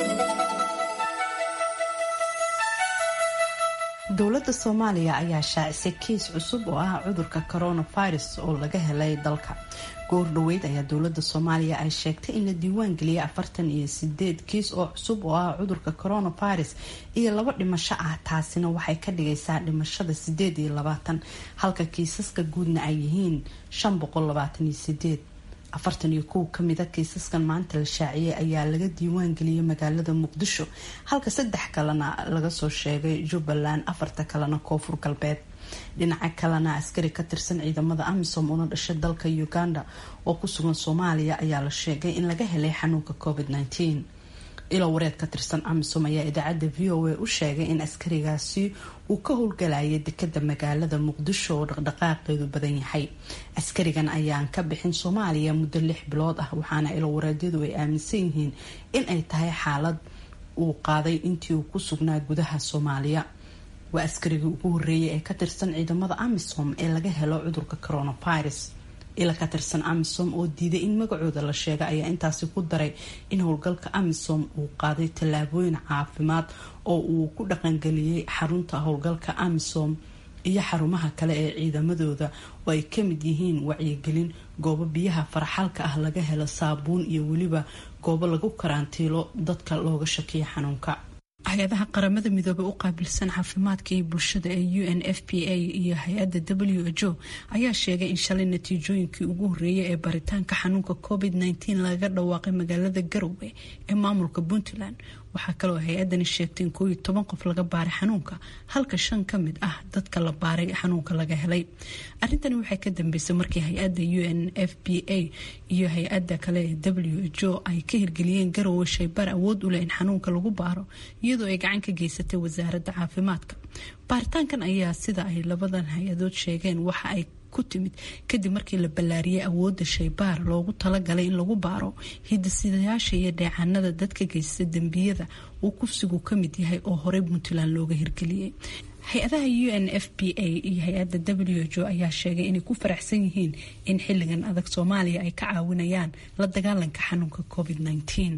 Speaker 5: dowladda soomaaliya ayaa shaacisay kiis cusub oo ah cudurka coronavirus oo laga helay dalka goor dhoweyd ayaa dowladda soomaaliya ay sheegtay in la diiwaan geliyay afartan iyo sideed kiis oo cusub oo ah cudurka coronavirus iyo laba dhimasho ah taasina waxay ka dhigaysaa dhimashada sideed iyo labaatan halka kiisaska guudna ay yihiin shan boqol labaatan iyo sideed afartan iyo kow kamida kiisaskan maanta la shaaciyay ayaa laga diiwaan geliyay magaalada muqdisho halka saddex kalena laga soo sheegay jubbaland afarta kalena koonfur galbeed dhinaca kalena askari ka tirsan ciidamada amisom una dhashay dalka uganda oo ku sugan soomaaliya ayaa la sheegay in laga helay xanuunka covid -19 ilo wareed ka tirsan amisom ayaa idaacadda v o a u sheegay in askarigaasi uu ka howlgalayay dekada magaalada muqdisho oo dhaqdhaqaaqeedu badan yahay askarigan ayaan ka bixin soomaaliya muddo lix bilood ah waxaana ilo wareedyadu ay aaminsan yihiin in ay tahay xaalad uu qaaday intii uu ku sugnaa gudaha soomaaliya waa askarigii ugu horeeyay ee ka tirsan ciidamada amisom ee laga helo cudurka coronavirus ila ka tirsan amisom oo diiday in magacooda la sheega ayaa intaasi ku daray in howlgalka amisom uu qaaday tallaabooyin caafimaad oo uu ku dhaqangeliyey xarunta howlgalka amisom iyo xarumaha kale ee ciidamadooda oo ay kamid yihiin wacyigelin goobo biyaha faraxalka ah laga helo saabuun iyo weliba goobo lagu karantiilo dadka looga shakiyo xanuunka hay-adaha qaramada midoobey u qaabilsan caafimaadka iyo bulshada ee u n f p a iyo hay-adda w h o ayaa sheegay in shalay natiijooyinkii ugu horeeyay ee baritaanka xanuunka covid -19 laga dhawaaqay magaalada garowe ee maamulka puntland waxaa kaloo hay-adani sheegtay in koo iyo toban qof laga baaray xanuunka halka shan ka mid ah dadka la baaray xanuunka laga helay arrintani waxay ka dambeysay markii hay-adda u n f p a iyo hay-adda kale ee w h o ay ka hirgeliyeen garowe shaybaar awood u leh in xanuunka lagu baaro iyadoo ay gacan ka geysatay wasaaradda caafimaadka baaritaankan ayaa sida ay labadan hay-adood sheegeen waxa ay ku timid kadib markii la ballaariyay awoodda shaybaar loogu talagalay in lagu baaro hidisidayaasha iyo dheecaanada dadka geysta dembiyada uu kufsigu ka mid yahay oo horey puntland looga hirgeliyey hay-adaha u n f p a iyo hay-adda w h o ayaa sheegay inay ku faraxsan yihiin in xilligan adag soomaaliya ay ka caawinayaan la dagaalanka xanuunka covid -19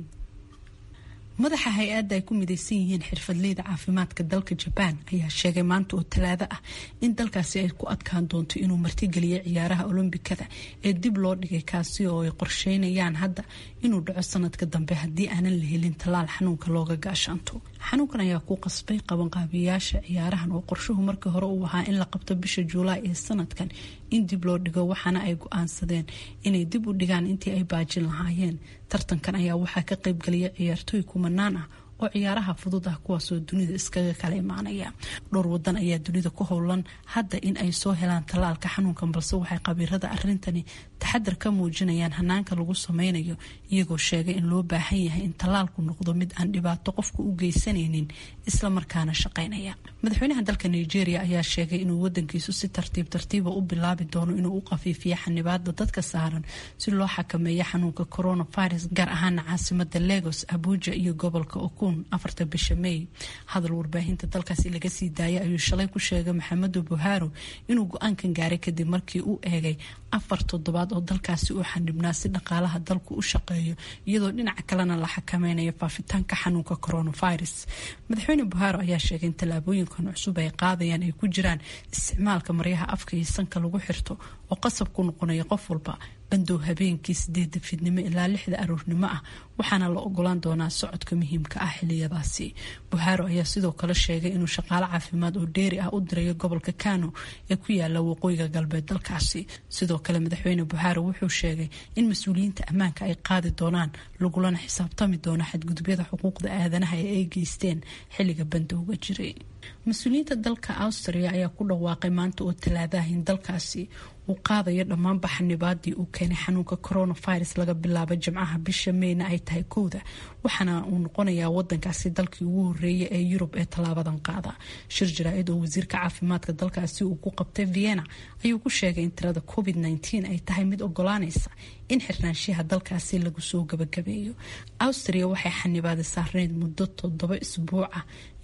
Speaker 5: madaxa hay-adda ay ku midaysan yihiin xirfadleyda caafimaadka dalka jabaan ayaa sheegay maanta oo talaado ah in dalkaasi ay ku adkaan doonto inuu martigeliyo ciyaaraha olombikada ee dib loo dhigay kaasi oo ay qorsheynayaan hadda inuu dhaco sanadka dambe haddii aanan la helin tallaal xanuunka looga gaashaanto xanuunkan ayaa ku qasbay qabanqaabiyayaasha ciyaarahan oo qorshuhu markii hore uu ahaa in la qabto bisha juulaay ee sanadkan in dib loo dhigo waxaana ay go-aansadeen inay dib u dhigaan intii ay baajin lahaayeen tartankan ayaa waxaa ka qaybgelaya ciyaartooy kumanaan ah oo ciyaaraha fudud ah kuwaasoo dunida iskaga kala imaanaya dhowr wadan ayaa dunida ku howlan hadda in ay soo helaan tallaalka xanuunkan balse waxay qabiirada arintani taxadar ka muujinayaan hanaanka lagu sameynayo iyagoo sheegay in loo baahan yahay in tallaalku noqdo mid aan dhibaato qofka u geysanaynin islamarkaana shaqeynaya madaxweynaha dalka nigeria ayaa sheegay inuu wadankiisu si tartiib tartiiba u bilaabi doono inuu u qafiifiyo xanibaada dadka saaran si loo xakameeyo xanuunka coronavirus gaar ahaana caasimada lagos abuja iyo gobolka okun afarta bisha may hadal warbaahinta dalkaasi laga sii daayay ayuu shalay ku sheegay maxamedu buharo inuu go-aankan gaaray kadib markii uu eegay afar toddobaad oo dalkaasi uu xanibnaa si dhaqaalaha dalku u shaqeeyo iyadoo dhinaca kalena la xakameynayo faafitaanka xanuunka coronavirus madaxweyne buharo ayaa sheegay in tallaabooyinkan cusub ay qaadayaan ay ku jiraan isticmaalka maryaha afka iyo sanka lagu xirto oo qasab ku noqonaya qof walba bandow habeenkii sideeda fidnimo ilaa lixda aroornimo ah waxaana la ogolaan doonaa socodka muhiimka ah xiliyadaasi buharo ayaa sidoo kale sheegay inuu shaqaale caafimaad oo dheeri ah u dirayo gobolka kano ee ku yaala waqooyiga galbeed dalkaasi sidoo kale madaxweyne buharo wuxuu sheegay in mas-uuliyiinta ammaanka ay qaadi doonaan lagulana xisaabtami doono xadgudubyada xuquuqda aadanaha ee ay geysteen xilliga bandowga jiray mas-uuliyiinta dalka austria ayaa ku dhawaaqay maanta oo talaadaah in dalkaasi uu qaadayo dhammaanba xanibaadii uu keenay xanuunka coronavirus laga bilaabo jimcaha bisha meyna ay tahay kowda waxaana uu noqonayaa wadankaasi dalkii ugu horeeyay ee yurub ee tallaabadan qaada shir jaraa-id oo wasiirka caafimaadka dalkaasi uu ku qabtay vienna ayuu ku sheegay in tirada covid -19 ay tahay mid ogolaanaysa in xirnaanshiyaha dalkaasi lagu soo gabagabeeyo austria waxay xanibaada saarneyd muddo toddoba isbuuc ah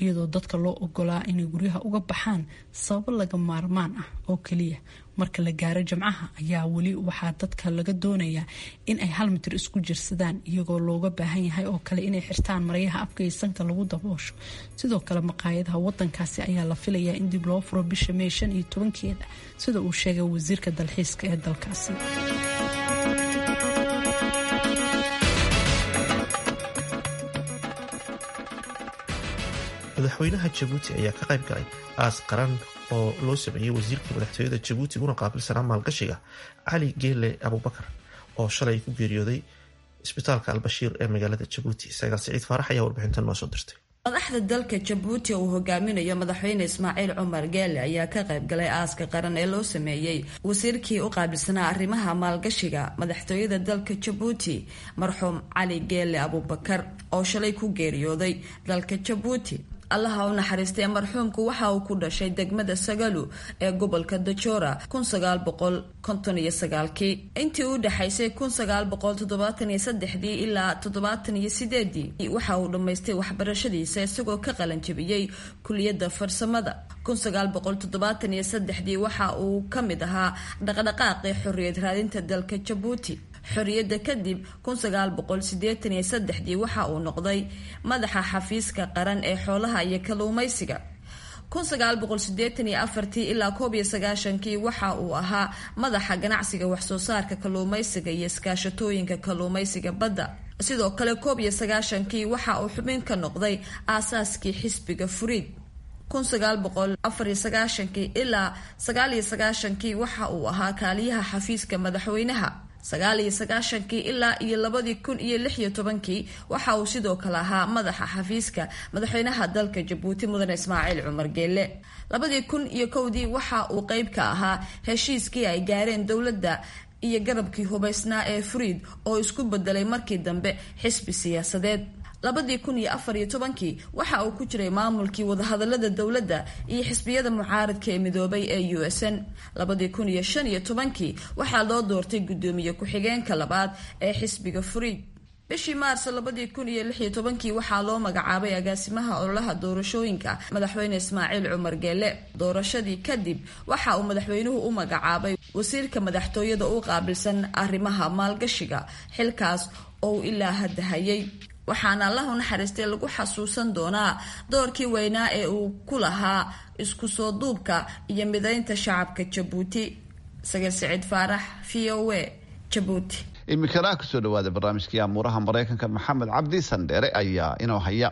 Speaker 11: iyadoo dadka loo ogolaa inay guryaha uga baxaan sababo laga maarmaan ah oo keliya marka la gaaro jamcaha ayaa weli waxaa dadka laga doonayaa in ay hal mitir isku jirsadaan iyagoo looga baahan yahay oo kale inay xirtaan maryaha afka iyo sanka lagu daboosho sidoo kale maqaayadaha wadankaasi ayaa la filayaa in dib loo furo bisha mey shan iyo tobankeeda sida uu sheegay wasiirka dalxiiska ee dalkaasi
Speaker 1: madaxweynaha jabuuti ayaa ka qayb galay aas qaran oo loo sameeyey wasiirkii madaxtooyada jabuuti una qaabilsanaa maalgashiga cali geele abubakar oo shalay ku geeriyooday isbitaalka albashiir ee magaalada jabuuti sagaal siciid faarax ayaa warbixintan noo soo dirtay
Speaker 12: madaxda dalka jabuuti uu hogaaminayo madaxweyne ismaaciil cumar geele ayaa ka qayb galay aaska qaran ee loo sameeyey wasiirkii u qaabilsanaa arrimaha maalgashiga madaxtooyada dalka jabuuti marxuum cali geele abubakar oo shalay ku geeriyooday dalka jabuuti allaha u naxariistay marxuumku waxa uu ku dhashay degmada sagalu ee gobolka dajora kii intii u dhexaysay dii ilaa toddobaataniyosideedii waxa uu dhammaystay waxbarashadiisa isagoo ka qalanjabiyey kuliyadda farsamada dii waxa uu ka mid ahaa dhaqdhaqaaqii xorriyad raadinta dalka jabuuti xorriyadda kadib dii waxa uu noqday madaxa xafiiska qaran ee xoolaha iyo kalluumaysiga ilaa kii waxa uu ahaa madaxa ganacsiga waxsoo saarka kalluumaysiga iyo iskaashatooyinka kalluumaysiga badda sidoo kale kii waxa uu xubin ka noqday aasaaskii xisbiga furiid ilaa kii waxa uu ahaa kaaliyaha xafiiska madaxweynaha kii ilaa iyo labadii kun iyo lix iyo tobankii waxa uu sidoo kale ahaa madaxa xafiiska madaxweynaha dalka jabuuti mudane ismaaciil cumar geele labadii kun iyo kowdii waxa uu qeyb ka ahaa heshiiskii ay gaareen dowladda iyo garabkii hubaysnaa ee furiid oo isku bedelay markii dambe xisbi siyaasadeed labadii kun iyo afar iyo tobankii waxa uu ku jiray maamulkii wadahadalada dowladda iyo xisbiyada mucaaradka ee midoobay ee u s n labadii kun iyo shan iyo tobankii waxaa loo doortay guddoomiye ku-xigeenka labaad ee xisbiga furiid bishii maarso labadii kun iyo lix iyo tobankii waxaa loo magacaabay agaasimaha ololaha doorashooyinka madaxweyne ismaaciil cumar geele doorashadii kadib waxa uu madaxweynuhu u magacaabay wasiirka madaxtooyada u qaabilsan arrimaha maalgashiga xilkaas oo uu ilaa hadda hayay waxaana allahu naxariistay lagu xasuusan doonaa doorkii weynaa ee uu ku lahaa isku soo duubka iyo midaynta shacabka jabuuti sagal siciid faarax v o a jabuuti
Speaker 2: iminkana kusoo dhawaada barnaamijkii amuuraha maraykanka maxamed cabdi sandheere ayaa inoo haya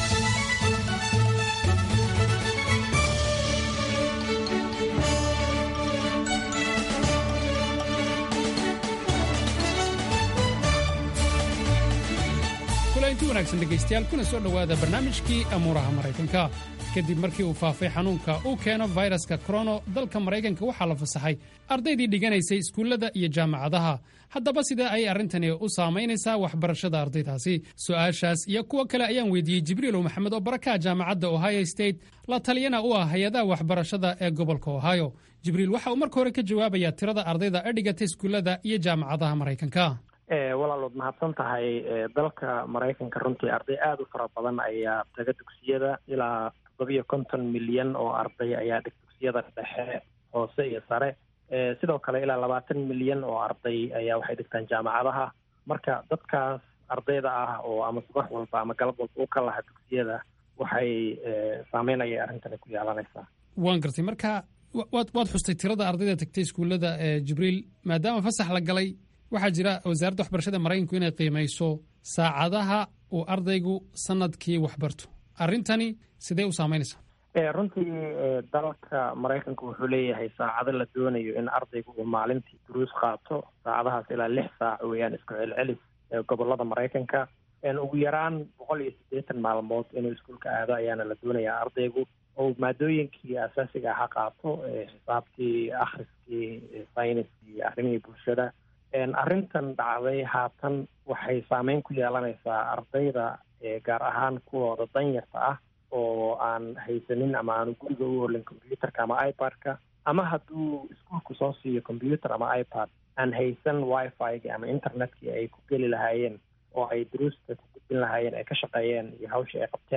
Speaker 13: kulanti wanaagsan dhegaystayaal kuna soo dhowaada barnaamijkii amuuraha maraykanka kadib markii uu faafay xanuunka uu keeno fayraska korono dalka maraykanka waxaa la fasaxay ardaydii dhiganaysay iskuullada iyo jaamacadaha haddaba sidee ayay arrintani u saamaynaysaa waxbarashada ardaydaasi su-aashaas iyo kuwo kale ayaan weydiiyey jibriilow maxamed oo barakaha jaamacadda ohio state la taliyana u ah hay-adaha waxbarashada ee gobolka ohio jibriil waxa uu marka hore ka jawaabayaa tirada ardayda ee dhigata iskuullada iyo jaamacadaha maraykanka
Speaker 14: walaalood mahadsan tahay dalka maraykanka runtii arday aada u fara badan ayaa taga dugsiyada ilaa toddobiyo konton milyan oo arday ayaa dhig dugsiyada dhexe hoose iyo sare sidoo kale ilaa labaatan milyan oo arday ayaa waxay dhigtaan jaamacadaha marka dadkaas ardayda ah oo ama subax walba ama galab walba u ka laha dugsiyada waxay saameyn ayay arrintani ku yeelanaysaa
Speaker 13: waan gartay marka waad waad xustay tirada ardayda tagtay iskuullada jibriil maadaama fasax la galay waxaa jira wasaaradda waxbarashada maraykanku inay qiimayso saacadaha uu ardaygu sanadkii waxbarto arrintani sidee u saamaynaysaa
Speaker 14: runtii dalka maraykanka wuxuu leeyahay saacado la doonayo in ardaygu uu maalintii duruus qaato saacadahaas ilaa lix saac weeyaan isku celcelis gobolada maraykanka ugu yaraan boqol iyo siddeetan maalmood inuu iskuulka aado ayaana la doonayaa ardaygu oo maadooyinkii asaasiga aha qaato xisaabtii akhriskii sayniskii arrimihii bulshada arrintan dhacday haatan waxay saameyn ku yeelanaysaa ardayda gaar ahaan kuwooda danyarta ah oo aan haysanin ama aanu guriga u olin combyuterka ama ipad-ka ama hadduu iskuolku soo siiyo combyuter ama ipad aan haysan wifi-ga ama internetkii ay ku geli lahaayeen oo ay duruusta ku gudbin lahaayeen ay ka shaqeeyeen iyo hawshii ay qabteen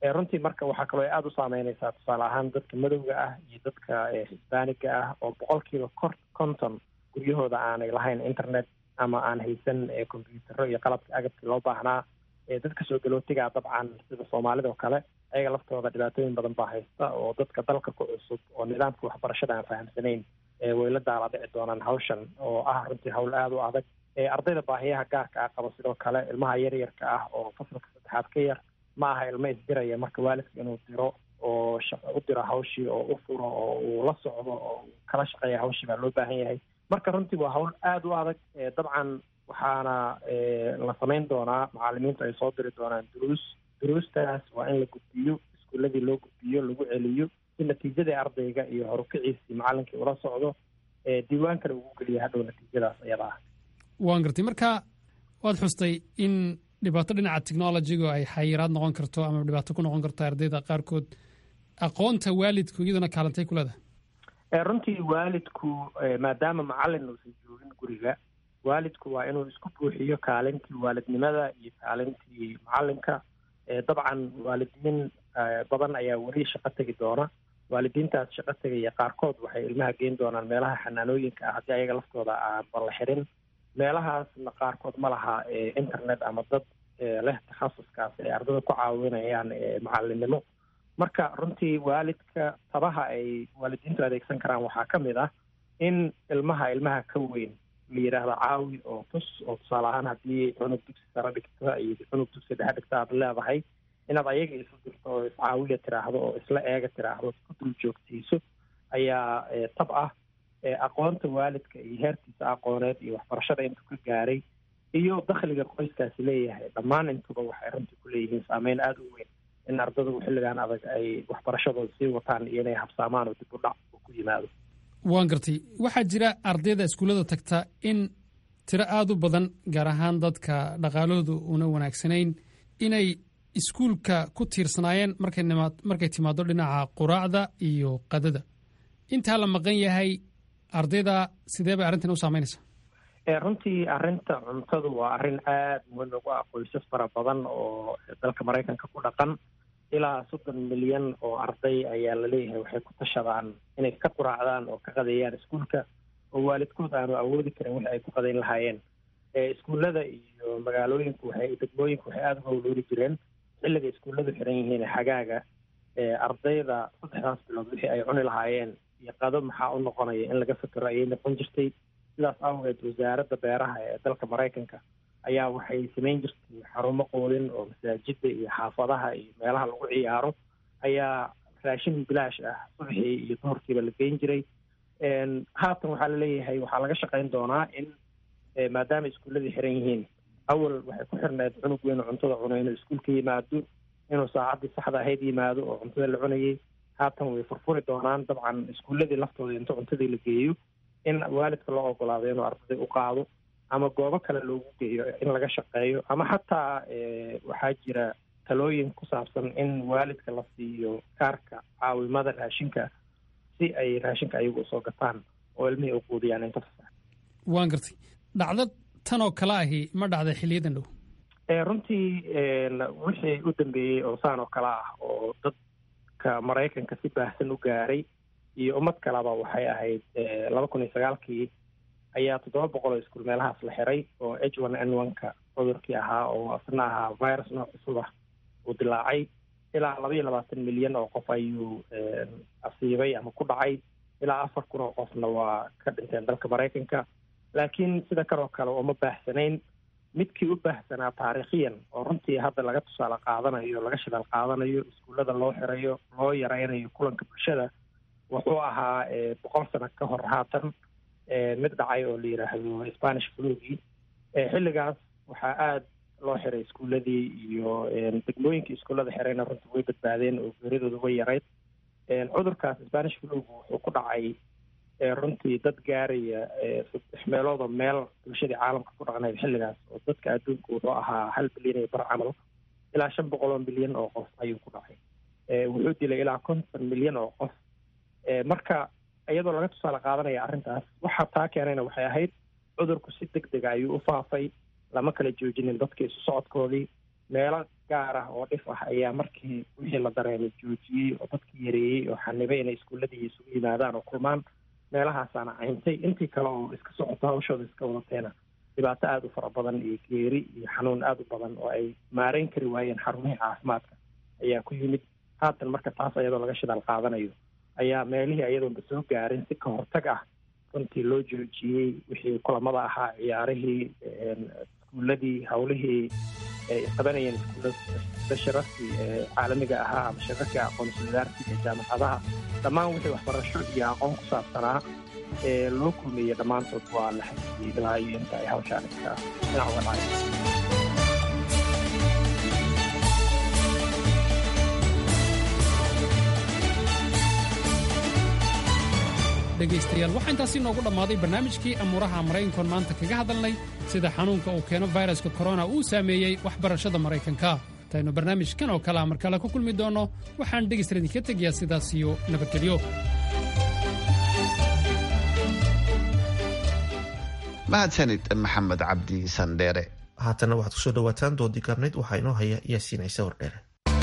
Speaker 14: runtii marka waxaa kaloo aada u saameyneysaa tusaale ahaan dadka madowga ah iyo dadka hisbaaniga ah oo boqolkiiba kor konton guryahooda aanay lahayn internet ama aan haysan combyutaro iyo qalabka agabkii loo baahnaa dadka soo galootigaa dabcan sida soomaalida oo kale ayaga laftooda dhibaatooyin badan baa haysta oo dadka dalka ku cusub oo nidaamka waxbarashada aan fahamsanayn way la daala dhici doonaan hawshan oo ah runtii hawl aada u adag ardayda baahiyaha gaarka ah qaba sidoo kale ilmaha yaryarka ah oo fasalka saddexaad ka yar ma aha ilmo isdiraya marka waalidka inuu diro oo u diro hawshii oo u furo oo uu la socdo oo kala shaqeeya hawshii baa loo baahan yahay marka runtii waa hawl aada u adag dabcan waxaana la samayn doonaa macalimiintu ay soo diri doonaan duruus duruustaas waa in la gudbiyo iskuuladii loo gudbiyo lagu celiyo si natiijadii ardayga iyo horukiciisii macalinkii ula socdo diiwaankana ugu geliya hadhow natiijadaas iyada ah
Speaker 13: waan gartay marka waad xustay in dhibaato dhinaca technologiga ay xayiraad noqon karto ama dhibaato ku noqon karto ardayda qaarkood aqoonta waalidku iyaduna kaalantay ku leedahay
Speaker 14: runtii waalidku maadaama macalin uusan joogin guriga waalidku waa inuu isku buuxiyo kaalintii waalidnimada iyo kaalintii macalinka dabcan waalidiin badan ayaa weli shaqo tegi doona waalidiintaas shaqo tegaya qaarkood waxay ilmaha geyn doonaan meelaha xanaanooyinka ah haddii ayaga laftooda aanba la xirin meelahaasna qaarkood ma laha internet ama dad leh takhasuskaas ay ardada ku caawinayaan macalinimo marka runtii waalidka tabaha ay waalidiintu adeegsan karaan waxaa ka mid ah in ilmaha ilmaha ka weyn la yidhaahdo caawi oo tus oo tusaale ahaan haddii cunug dugsi sare dhigta iyo cunug dugsi dhexe dhigta aad leedahay inaad ayaga isu dirto oo iscaawiya tiraahdo oo isla eega tiraahdo ku dul joogtiiso ayaa tab ah aqoonta waalidka iyo heerkiisa aqooneed iyo waxbarashada intuu ka gaaray iyo dakhliga qoyskaasi leeyahay dhammaan intuba waxay runtii ku leeyihiin saameyn aada u weyn in ardadu xilligan adag ay waxbarashadooda sii wataan iyo inay habsaamaan oo dib u dhac uu ku yimaado
Speaker 13: waan gartay waxaa jira ardayda iskuullada tagta in tiro aada u badan gaar ahaan dadka dhaqaalahoodu una wanaagsanayn inay iskuulka ku tiirsanaayeen markay markay timaado dhinaca quraacda iyo qadada intaa la maqan yahay ardayda sidee bay arrintan u saameynaysaa
Speaker 14: runtii arrinta cuntadu waa arrin aada muhiim ugu ah qoysas fara badan oo dalka maraykanka ku dhaqan ilaa soddon milyan oo arday ayaa laleeyahay waxay ku tashadaan inay ka quraacdaan oo ka qadeeyaan iskuulka oo waalidkood aanu awoodi karin wixi ay ku qadeyn lahaayeen iskuullada iyo magaalooyinku waxay degmooyinku waxay aada uga howlooli jireen xilliga iskuulladu xiran yihiin xagaaga ardayda saddexdaas bilood wixii ay cuni lahaayeen iyo qado maxaa u noqonaya in laga fikero ayay noqon jirtay sidaas awgeed wasaaradda beeraha ee dalka maraykanka ayaa waxay samayn jirtay xarumo qoodin oo masaajida iyo xaafadaha iyo meelaha lagu ciyaaro ayaa raashin bilaash ah subaxii iyo duhurkiiba la geyn jiray haatan waxaa laleeyahay waxaa laga shaqayn doonaa in maadaama iskuulladii xiran yihiin awal waxay ku xirneed cunug weyn oo cuntada cunay inuu iskuulka yimaado inuu saacaddii saxda ahayd yimaado oo cuntada la cunayay haatan way furfuri doonaan dabcan iskuulladii laftooda inta cuntadii la geeyo in waalidka loo ogolaado inuu ardaday u qaado ama goobo kale loogu geeyo in laga shaqeeyo ama xataa waxaa jira talooyin ku saabsan in waalidka la siiyo kaarka caawimada raashinka si ay raashinka ayagu usoo gataan oo ilmihii u quudiyaan inta fasax
Speaker 13: waan gartay dhacdo tan oo kale ahi ma dhacday xiliyadan dhow
Speaker 14: runtii wixii u dambeeyey oo saan oo kale ah oo dadka maraykanka si baahsan u gaaray iyo ummad kaleba waxay ahayd laba kun iyo sagaalkii ayaa toddoba boqol oo iskuul meelahaas la xiray oo h one n one-ka cudurkii ahaa oo isna ahaa virus nooc cusub ah uu dilaacay ilaa laba iyo labaatan milyan oo qof ayuu asiibay ama ku dhacay ilaa afar kun oo qofna waa ka dhinteen dalka maraykanka laakiin sida kanoo kale uma baahsanayn midkii u baahsanaa taariikhiyan oo runtii hadda laga tusaale qaadanayo laga shidaal qaadanayo iskuullada loo xirayo loo yaraynayo kulanka bulshada wuxuu ahaa boqol sano ka hor haatan mid dhacay oo la yidhaahdo spanish flugii xilligaas waxaa aada loo xiray iskuulladii iyo degmooyinkii iskuullada xirayna runtii way badbaadeen oo geeridooda way yarayd cudurkaas spanish flugu wuxuu ku dhacay runtii dad gaaraya saddex meeloodoo meel bulshadii caalamka ku dhaqnayd xilligaas oo dadka adduunka wuxuu ahaa hal bilyan iyo bar camal ilaa shan boqol oo milyan oo qof ayuu ku dhacay wuxuu dilay ilaa konton milyan oo qof marka iyadoo laga tusaale qaadanaya arrintaas waxa taa keenayna waxay ahayd cudurku si deg dega ayuu u faafay lama kala joojinin dadka isu socodkoodii meelo gaar ah oo dhif ah ayaa markii wixii la dareemay joojiyey oo dadkii yareeyey oo xanibay inay iskuuladii isugu yimaadaan oo kulmaan meelahaasaana cayntay intii kale oo iska socoto hawshooda iska wadateena dhibaato aada u fara badan iyo geeri iyo xanuun aada u badan oo ay maareyn kari waayeen xarumihii caafimaadka ayaa ku yimid haatan marka taas ayadoo laga shidaal qaadanayo ayaa meelihii ayadoonba soo gaarin si ka hortag ah runtii loo joojiyey wixii kulamada ahaa ciyaarihii iskuuladii hawlihii ay qabanayeen iskuullada shirarkii caalamiga ahaa ama shirarkii aqoonsi wadaarsiga ee jaamacadaha dhammaan wixii waxbarasho iyo aqoon ku saabsanaa ee loo kulmeeyey dhammaantood waa la xajiyey ilaa iyo inta ay hawshaan iska dhinac uga dhacay
Speaker 13: dhegaystayaal waxaa intaasi noogu dhammaaday barnaamijkii amuuraha maraykankoon maanta kaga hadalnay sida xanuunka uu keeno fayraska korona uu saameeyey waxbarashada maraykanka intaynu barnaamijkan oo kalea mar kale ku kulmi doonno waxaan dhegaysta idinka tegayaa sidaas iyo nabadgelyo
Speaker 2: mahadsanid maxamed cabdi sandheere
Speaker 1: haatana waxaad kusoo dhawaataan doodii karnayd waxaa inoo haya yaasiin ciise wardheere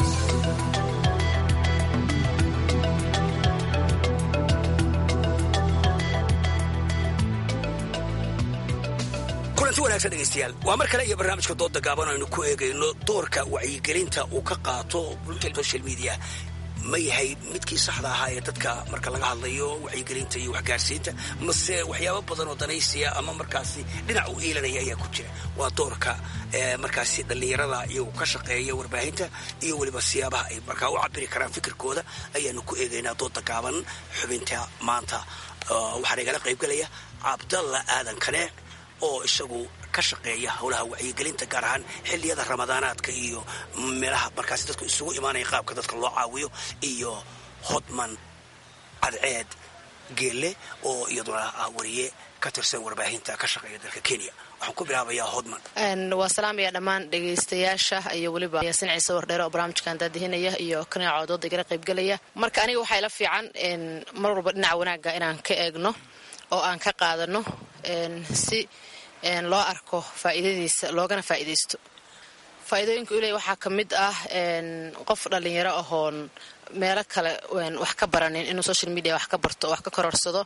Speaker 15: kulanti wanaagsan dhegaystayaal waa mar kale iyo barnaamijka dooda gaaban aynu ku eegayno doorka wacyigelinta uu ka qaato social media ma yahay midkii saxda ahaa ee dadka marka laga hadlayo wacyigelinta iyo waxgaarsiinta mase waxyaabo badan oo danaysiya ama markaasi dhinac u iilanaya ayaa ku jira waa doorka markaasi dhallinyarada iyagu ka shaqeeya warbaahinta iyo weliba siyaabaha ay markaa u cabiri karaan fikirkooda ayaanu ku eegaynaa dooda gaaban xubinta maanta waxaana igala qaybgelaya cabdalla aadan kaneec oo isagu ka shaqeeya howlaha wacyigelinta gaar ahaan xilliyada ramadaanaadka iyo meelaha markaasi dadku isugu imaanaya qaabka dadka loo caawiyo iyo hodman cadceed geelle oo iyaduna ah wariye ka tirsan warbaahinta ka shaqeeya dalka kenya waxaan ku bilaabayaa hodman
Speaker 16: waa salaamaya dhammaan dhegaystayaasha iyo weliba yaasin ciise wardheere oo barnaamijkan daadihinaya iyo kanaaco dooda igala qaybgelaya marka aniga waxaa ila fiican mar walba dhinaca wanaagga inaan ka eegno oo aan ka qaadano si loo arko faa'iidadiisa loogana faa'iidaysto faa'iidooyinka uu leeyahy waxaa ka mid ah qof dhallinyaro ahoon meelo kale wax ka baranin inuu social media wax ka barto oo wax ka kororsado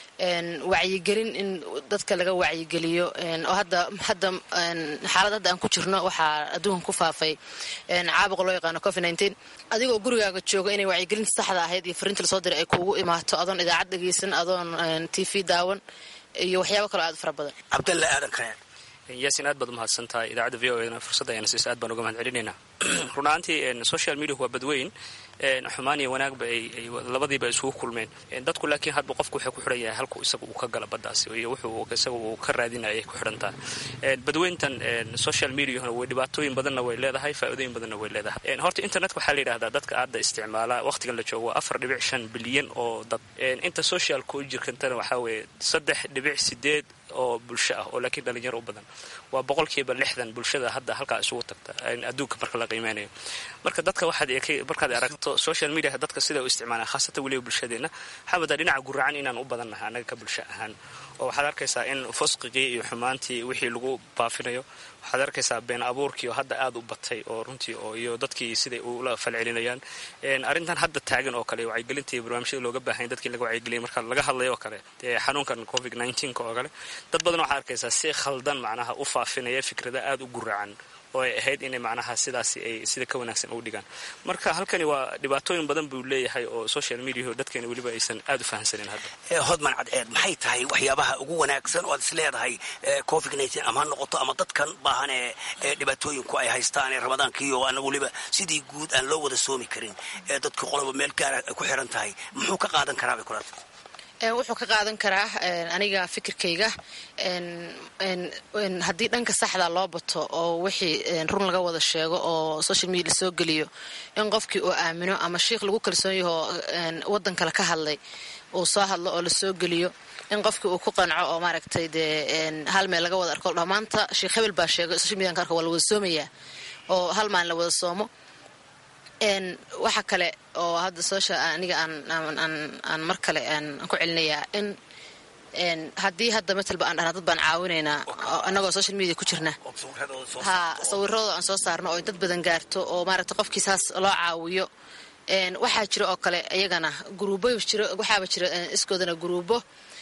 Speaker 16: wacyigelin in dadka laga wacyigeliyo oo hadda hadda xaalad hadda aan ku jirno waxaa adduunka ku faafay caabuqa loo yaqaano covid nineteen adigoo gurigaaga jooga inay wacyigelinta saxda ahayd iyo fariinta lasoo diray ay kuugu imaato adoon idaacad dhegaysan adoon t v daawan iyo waxyaabo kaloo aad u fara badan
Speaker 15: cabdalle aadan kaneec
Speaker 17: yaasin aad baad umahadsan tahay idaacadda v o edna fursadda ayana siisa aad baan uga mahad celinaynaa run ahaantii social media waa badweyn xumaan iyo wanaagba ay labadiiba isugu kulmeen dadku laakiin hadba qofku wuxuu ku xidhan yahay halku isaga uu ka gala baddaasi iyo wuxuu isaga uu ka raadinaya ay ku xidhan tahay badweyntan social mediahuna way dhibaatooyin badanna way leedahay faa'iidooyin badanna way leedahay horta internetka waxaa la yidhahdaa dadka hadda isticmaala waqtigan la joogo afar dhibic shan bilyan oo dad inta socialka u jirkantana waxaa weeye saddex dhibic sideed oo bulsho ah oo laakiin dhalinyaro u badan waa boqolkiiba lixdan bulshada hadda halkaa isugu tagta adduunka marka la qiimeynayo marka dadka waxaad markaad aragto social media dadka sida u isticmaalaan khaasatan weliba bulshadeenna waxaa wadaa dhinaca guracan inaan u badannahay annaga ka bulsho ahaan oo waxaad arkaysaa in fusqigii iyo xumaantii wixii lagu baafinayo waxaad arkaysaa been abuurkii oo hadda aad u batay oo runtii oo iyo dadkii siday ula falcelinayaan arrintan hadda taagan oo kale wacyigelinta iyo barnaamijyada looga baahanya dadkii laga wacyigeliyay marka laga hadlayo oo kale dee xanuunkan covid nneteen oo kale dad badan waxaad arkaysaa si khaldan macnaha u faafinaya fikrada aada u guracan oo ay ahayd inay macnaha sidaasi ay sida ka wanaagsan ugu dhigaan marka halkani waa dhibaatooyin badan buu leeyahay oo social mediaho dadkeena weliba aysan aad u fahamsanin hadda
Speaker 15: hodman cadceed maxay tahay waxyaabaha ugu wanaagsan oo aad is leedahay covid nneteen ama ha noqoto ama dadkan baahan ee dhibaatooyinku ay haystaan ee ramadaankiiyo ana weliba sidii guud aan loo wada soomi karin ee dadku qoloba meel gaara ay ku xiran tahay muxuu ka qaadan karaa bay kula
Speaker 16: wuxuu ka qaadan karaa aniga fikirkayga haddii dhanka saxda loo bato oo wixii run laga wada sheego oo social media lasoo geliyo in qofkii uu aamino ama shiikh lagu kalsoon yahoo wadan kale ka hadlay uu soo hadlo oo lasoo geliyo in qofkii uu ku qanco oo maaragtay dee hal meel laga wada arko dha maanta sheekh hebel baa sheegay social media karka waa la wada soomayaa oo hal maalin la wada soomo waxa kale oo hadda social aniga aan mar kale aan ku celinayaa in haddii hadda matalba aan dhahna dad baan caawinaynaa annagoo social media ku jirna ha sawiradooda aan soo saarno oo dad badan gaarto oo maaragta qofkii saas loo caawiyo waxaa jira oo kale iyagana guruubo jiro waxaaba jira iskoodana guruubo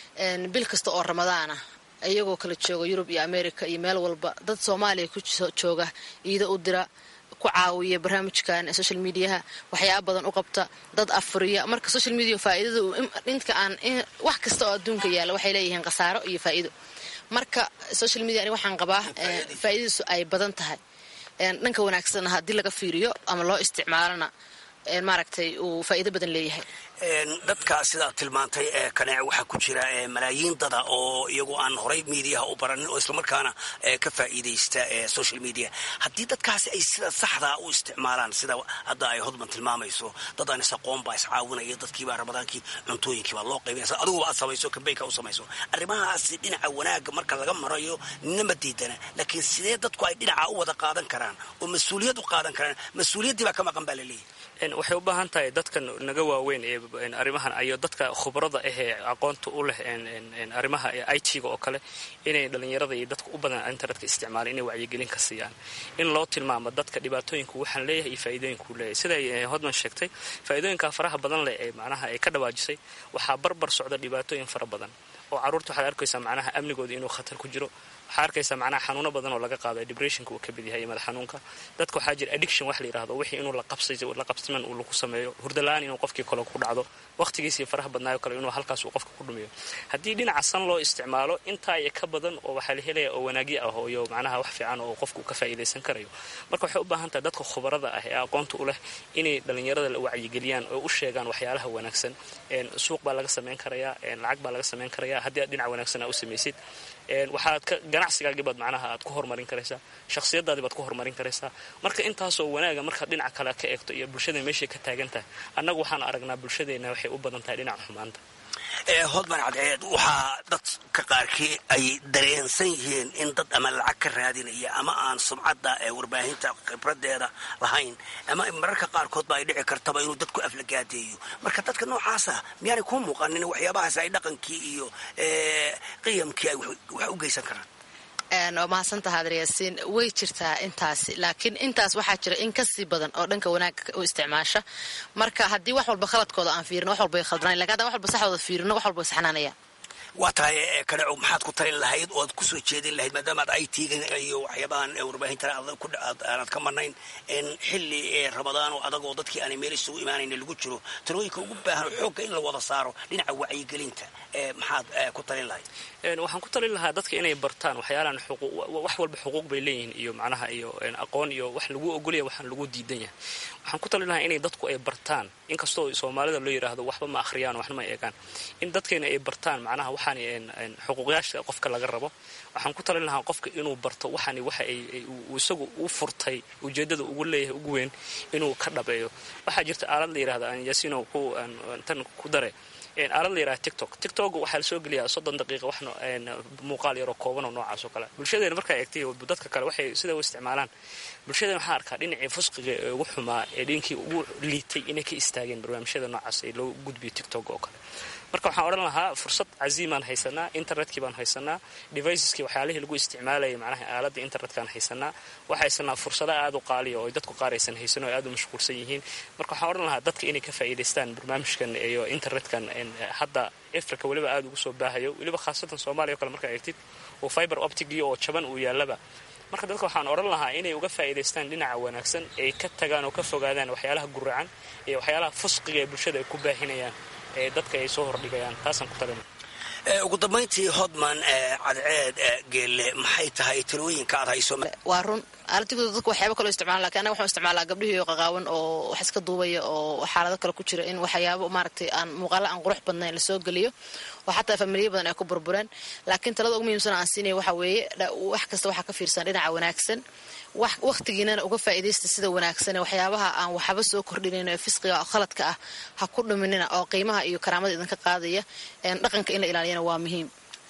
Speaker 16: bil kasta oo ramadaana iyagoo kala jooga yurub iyo america iyo meel walba dad soomaaliya ku jooga iida u dira ku caawiya barnaamijkan social mediaha waxyaaba badan u qabta dad afuriya marka social media faa'iidada inta aan wax kasta oo adduunka yaalla waxay leeyihiin khasaaro iyo faa'iido marka social media ani waxaan qabaa faa'iidadiisu ay badan tahay dhanka wanaagsanna haddii laga fiiriyo ama loo isticmaalona maaragtay uu faa'iido badan leeyahay
Speaker 15: dadka sidaad tilmaantay ee kaneec waxaa ku jira malaayiin dada oo iyagu aan horay mediaha u baranin oo islamarkaana ka faa'iidaysta social media haddii dadkaasi ay sida saxdaa u isticmaalaan sida hadda ay hodman tilmaamayso dad aan isaqoon baa iscaawinaya dadkiibaa ramadaankii cuntooyinkiibaa loo qaybinaysa adiguba aad samayso kambeynka u samayso arrimahaasi dhinaca wanaagga marka laga marayo nina diidana laakiin sidee dadku ay dhinaca u wada qaadan karaan oo mas-uuliyad u qaadan karaan mas-uuliyaddii baa ka maqan baa laleeyahy
Speaker 17: waxay u baahan tahay dadka naga waaweyn ee arrimahan iyo dadka khubrada ahee aqoonta u leh arrimaha i t-ga oo kale inay dhallinyarada iyo dadka u badan internetka isticmaalaan inay wacyigelin ka siiyaan in loo tilmaamo dadka dhibaatooyinku waxaan leeyahay iyo faa'iidooyinkuu leeyahay siday hodman sheegtay faa'iidooyinka faraha badan leh ee macnaha ay ka dhawaajisay waxaa barbar socda dhibaatooyin fara badan oo carruurta waxaad arkaysaa macnaha amnigooda inuu khatar ku jiro waxaa arkaysaa macnaha xanuuno badan oo laga qaado depressionka uu ka mid yahay iyo madax xanuunka dadka waxaa jira addiction wax la yidhahdo wixii inuu la qabsiman uu lagu sameeyo hurdala-aan inuu qofkii kale ku dhacdo waqtigiisii faraha badnaayo kale inuu halkaas uu qofka ku dhumiyo haddii dhinaca san loo isticmaalo intaa iyo ka badan oo waxaa la helaya oo wanaagyo ah iyo macnaha wax fiican oo qofku ka faa'iidaysan karayo marka waxay u baahan tahay dadka khubarada ah ee aqoonta u leh inay dhallinyarada la wacyigeliyaan oo u sheegaan waxyaalaha wanaagsan suuq baa laga samayn karayaa lacag baa laga samayn karayaa haddii aad dhinac wanaagsan aa u samaysid waxaad ka ganacsigaagii baad macnaha aad ku horumarin karaysaa shakhsiyadaadii baad ku horumarin karaysaa marka intaasoo wanaaga markaad dhinaca kale ka eegto iyo bulshada meeshay ka taagan tahay annagu waxaan aragnaa bulshadeenna waxay u badan tahay dhinaca xumaanta
Speaker 15: hodman cadceed waxaa dadka qaarkii ay dareensan yihiin in dad ama lacag ka raadinaya ama aan sumcadda ee warbaahinta khibradeeda lahayn ama mararka qaarkoodba ay dhici kartaba inuu dadku aflagaadeeyo marka dadka noocaasa miyaanay kuu muuqanin waxyaabahaas ay dhaqankii iyo qiyamkii ay wax u geysan karaan
Speaker 16: waa mahadsantaha adryaasiin way jirtaa intaasi laakiin intaas waxaa jira in kasii badan oo dhanka wanaagga u isticmaasha marka haddii wax walba khaladkooda aan fiirino wax walba ay khaldanayn lakin haddaan wax walba saxdooda fiirino wax walba way saxnaanayaan
Speaker 15: waa tahay kaneco maxaad ku talin lahayd oad kusoo jeedin lahayd maadaama aad i t-ga iyo waxyaabahan warbaahintan aanad ka marnayn xilli ramadaan oo adag oo dadkii aanay meel isugu imaanayna lagu jiro talooyinka ugu baahan xoogga in la wada saaro dhinaca wacyigelinta maxaad ku talin lahayd
Speaker 17: waxaan ku talin lahaa dadka inay bartaan waxyaalahan wax walba xuquuq bay leeyihiin iyo macnaha iyo aqoon iyo wax lagu ogolaya waxaan lagu diidan yahay waxaan ku talin lahaa inay dadku ay bartaan inkastoo soomaalida loo yidhaahdo waxba ma akhriyaan waxna ma eegaan in dadkeena ay bartaan macnaha waxaan xuquuqyaasha qofka laga rabo waxaan ku talin lahaa qofka inuu barto waxaan waxa ay isagu u furtay ujeedada ugu leeyahay ugu weyn inuu ka dhabeeyo waxaa jirta aalad la yidhahda yasino ku tan ku dare aalad la yidhaha tictok tictok waxaa la soo geliyaa soddon daqiiqa wax muuqaal yaroo kooban oo noocaas oo kale bulshadeena markaa eegtay dadka kale waxay sida u isticmaalaan bulshadeena waxaa arkaa dhinacii fusqiga ee ugu xumaa ee dhinkii ugu liitay inay ka istaageen barnaamijyada noocaas ee loo gudbiyo tictok oo kale marka waxaan odhan lahaa fursad caziimaan haysanaa internetkii baan haysanaa deviceskii waxyaalihii lagu isticmaalayay macnaha aaladda internetkaan haysanaa waxaa haysanaa fursada aad u qaaliya oo dadku qaar aysan haysan oo aad u mashquulsan yihiin marka waxaan odhan lahaa dadka inay ka faa'iidaystaan barnaamijkan iyo internetkan hadda africa weliba aada ugu soo baahayo weliba khaasatan soomaaliya o kale markaa eegtid oo fiber optigii oo jaban uu yaallaba marka dadka waxaan odhan lahaa inay uga faa'iidaystaan dhinaca wanaagsan ay ka tagaan oo ka fogaadaan waxyaalaha guracan iyo waxyaalaha fusqiga ee bulshada ay ku baahinayaan ee dadka ay soo hordhigayaan taasaan ku talina
Speaker 15: ugu dambayntii hodman cadceed geelle maxay tahay talooyinka aad hayso
Speaker 16: waa run aaladigoda dadku waxyaaba kaloo isticmaala lakin anaga waxaan isticmaalaa gabdhihii qaqaawan oo wax iska duubaya oo xaalado kale ku jira in waxyaabo maaragtay aan muuqaalo aan qurux badnayn lasoo geliyo oo xataa familiya badan ay ku burbureen laakiin talada ugu muhiimsan aan siinaya waxa weeye wax kasta waxaa ka fiirsan dhinaca wanaagsan wakhtigiinana uga faa'iidaysta sida wanaagsan waxyaabaha aan waxba soo kordhinayn ee fisqiga oo khaladka ah ha ku dhuminina oo qiimaha iyo karaamada idinka qaadaya dhaqanka in la ilaaliyana waa muhiim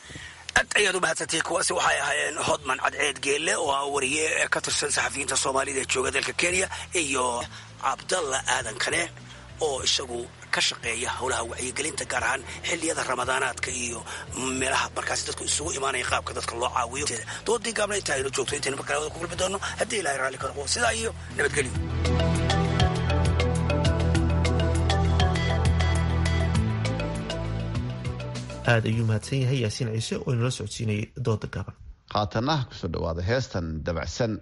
Speaker 15: aad ayaad u mahadsantihiin kuwaasi waxay ahaayeen hodman cadceed geelle oo ah wariye ka tirsan saxafiyiinta soomaalida ee jooga dalka kenya iyo cabdalla aadan kane oo isagu ka shaqeeya howlaha wacyigelinta gaar ahaan xilliyada ramadaanaadka iyo meelaha markaasi dadku isugu imaanaya qaabka dadka loo caawiyo doodii gaabna intaa aynu joogto intaynu markale wada ku kulmi doono haddii ilahay raalli ka noqo sidaa iyo nabadgelyo
Speaker 1: aad ayuu mahadsan yahay yaasiin ciise oo inala socodsiinayay dooda gaaban
Speaker 2: haatana kusoo dhawaada heestan dabacsan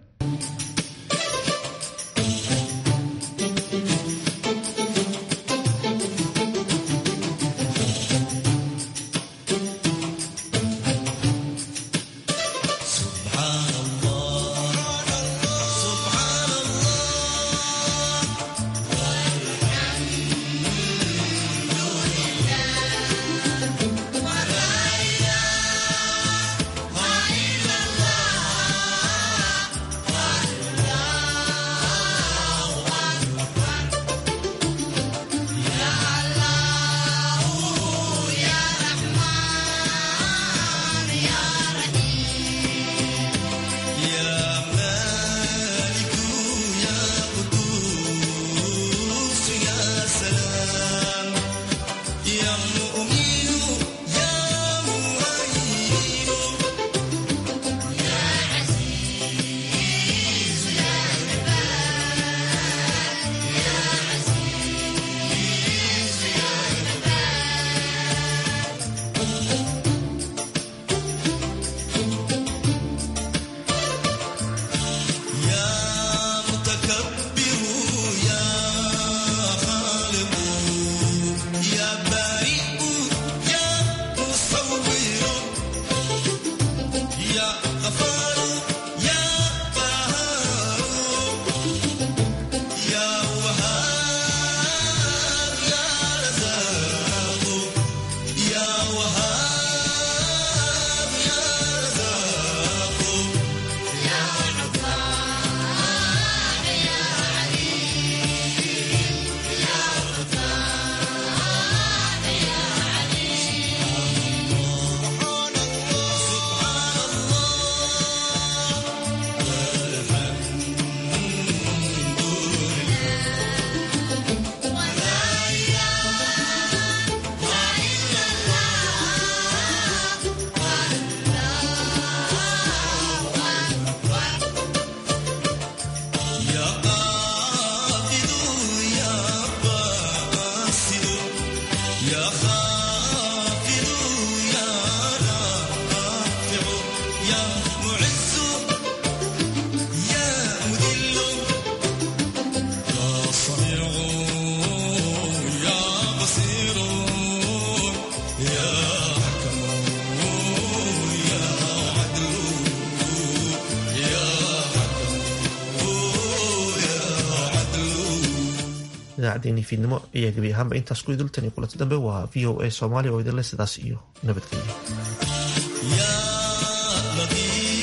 Speaker 1: idaacaddeenii fiidnimo ayaa gebi ahaanba intaas ku idultan iyo kulanti dambe waa v o a soomaaliya oo idinle sidaas iyo nabadgelyo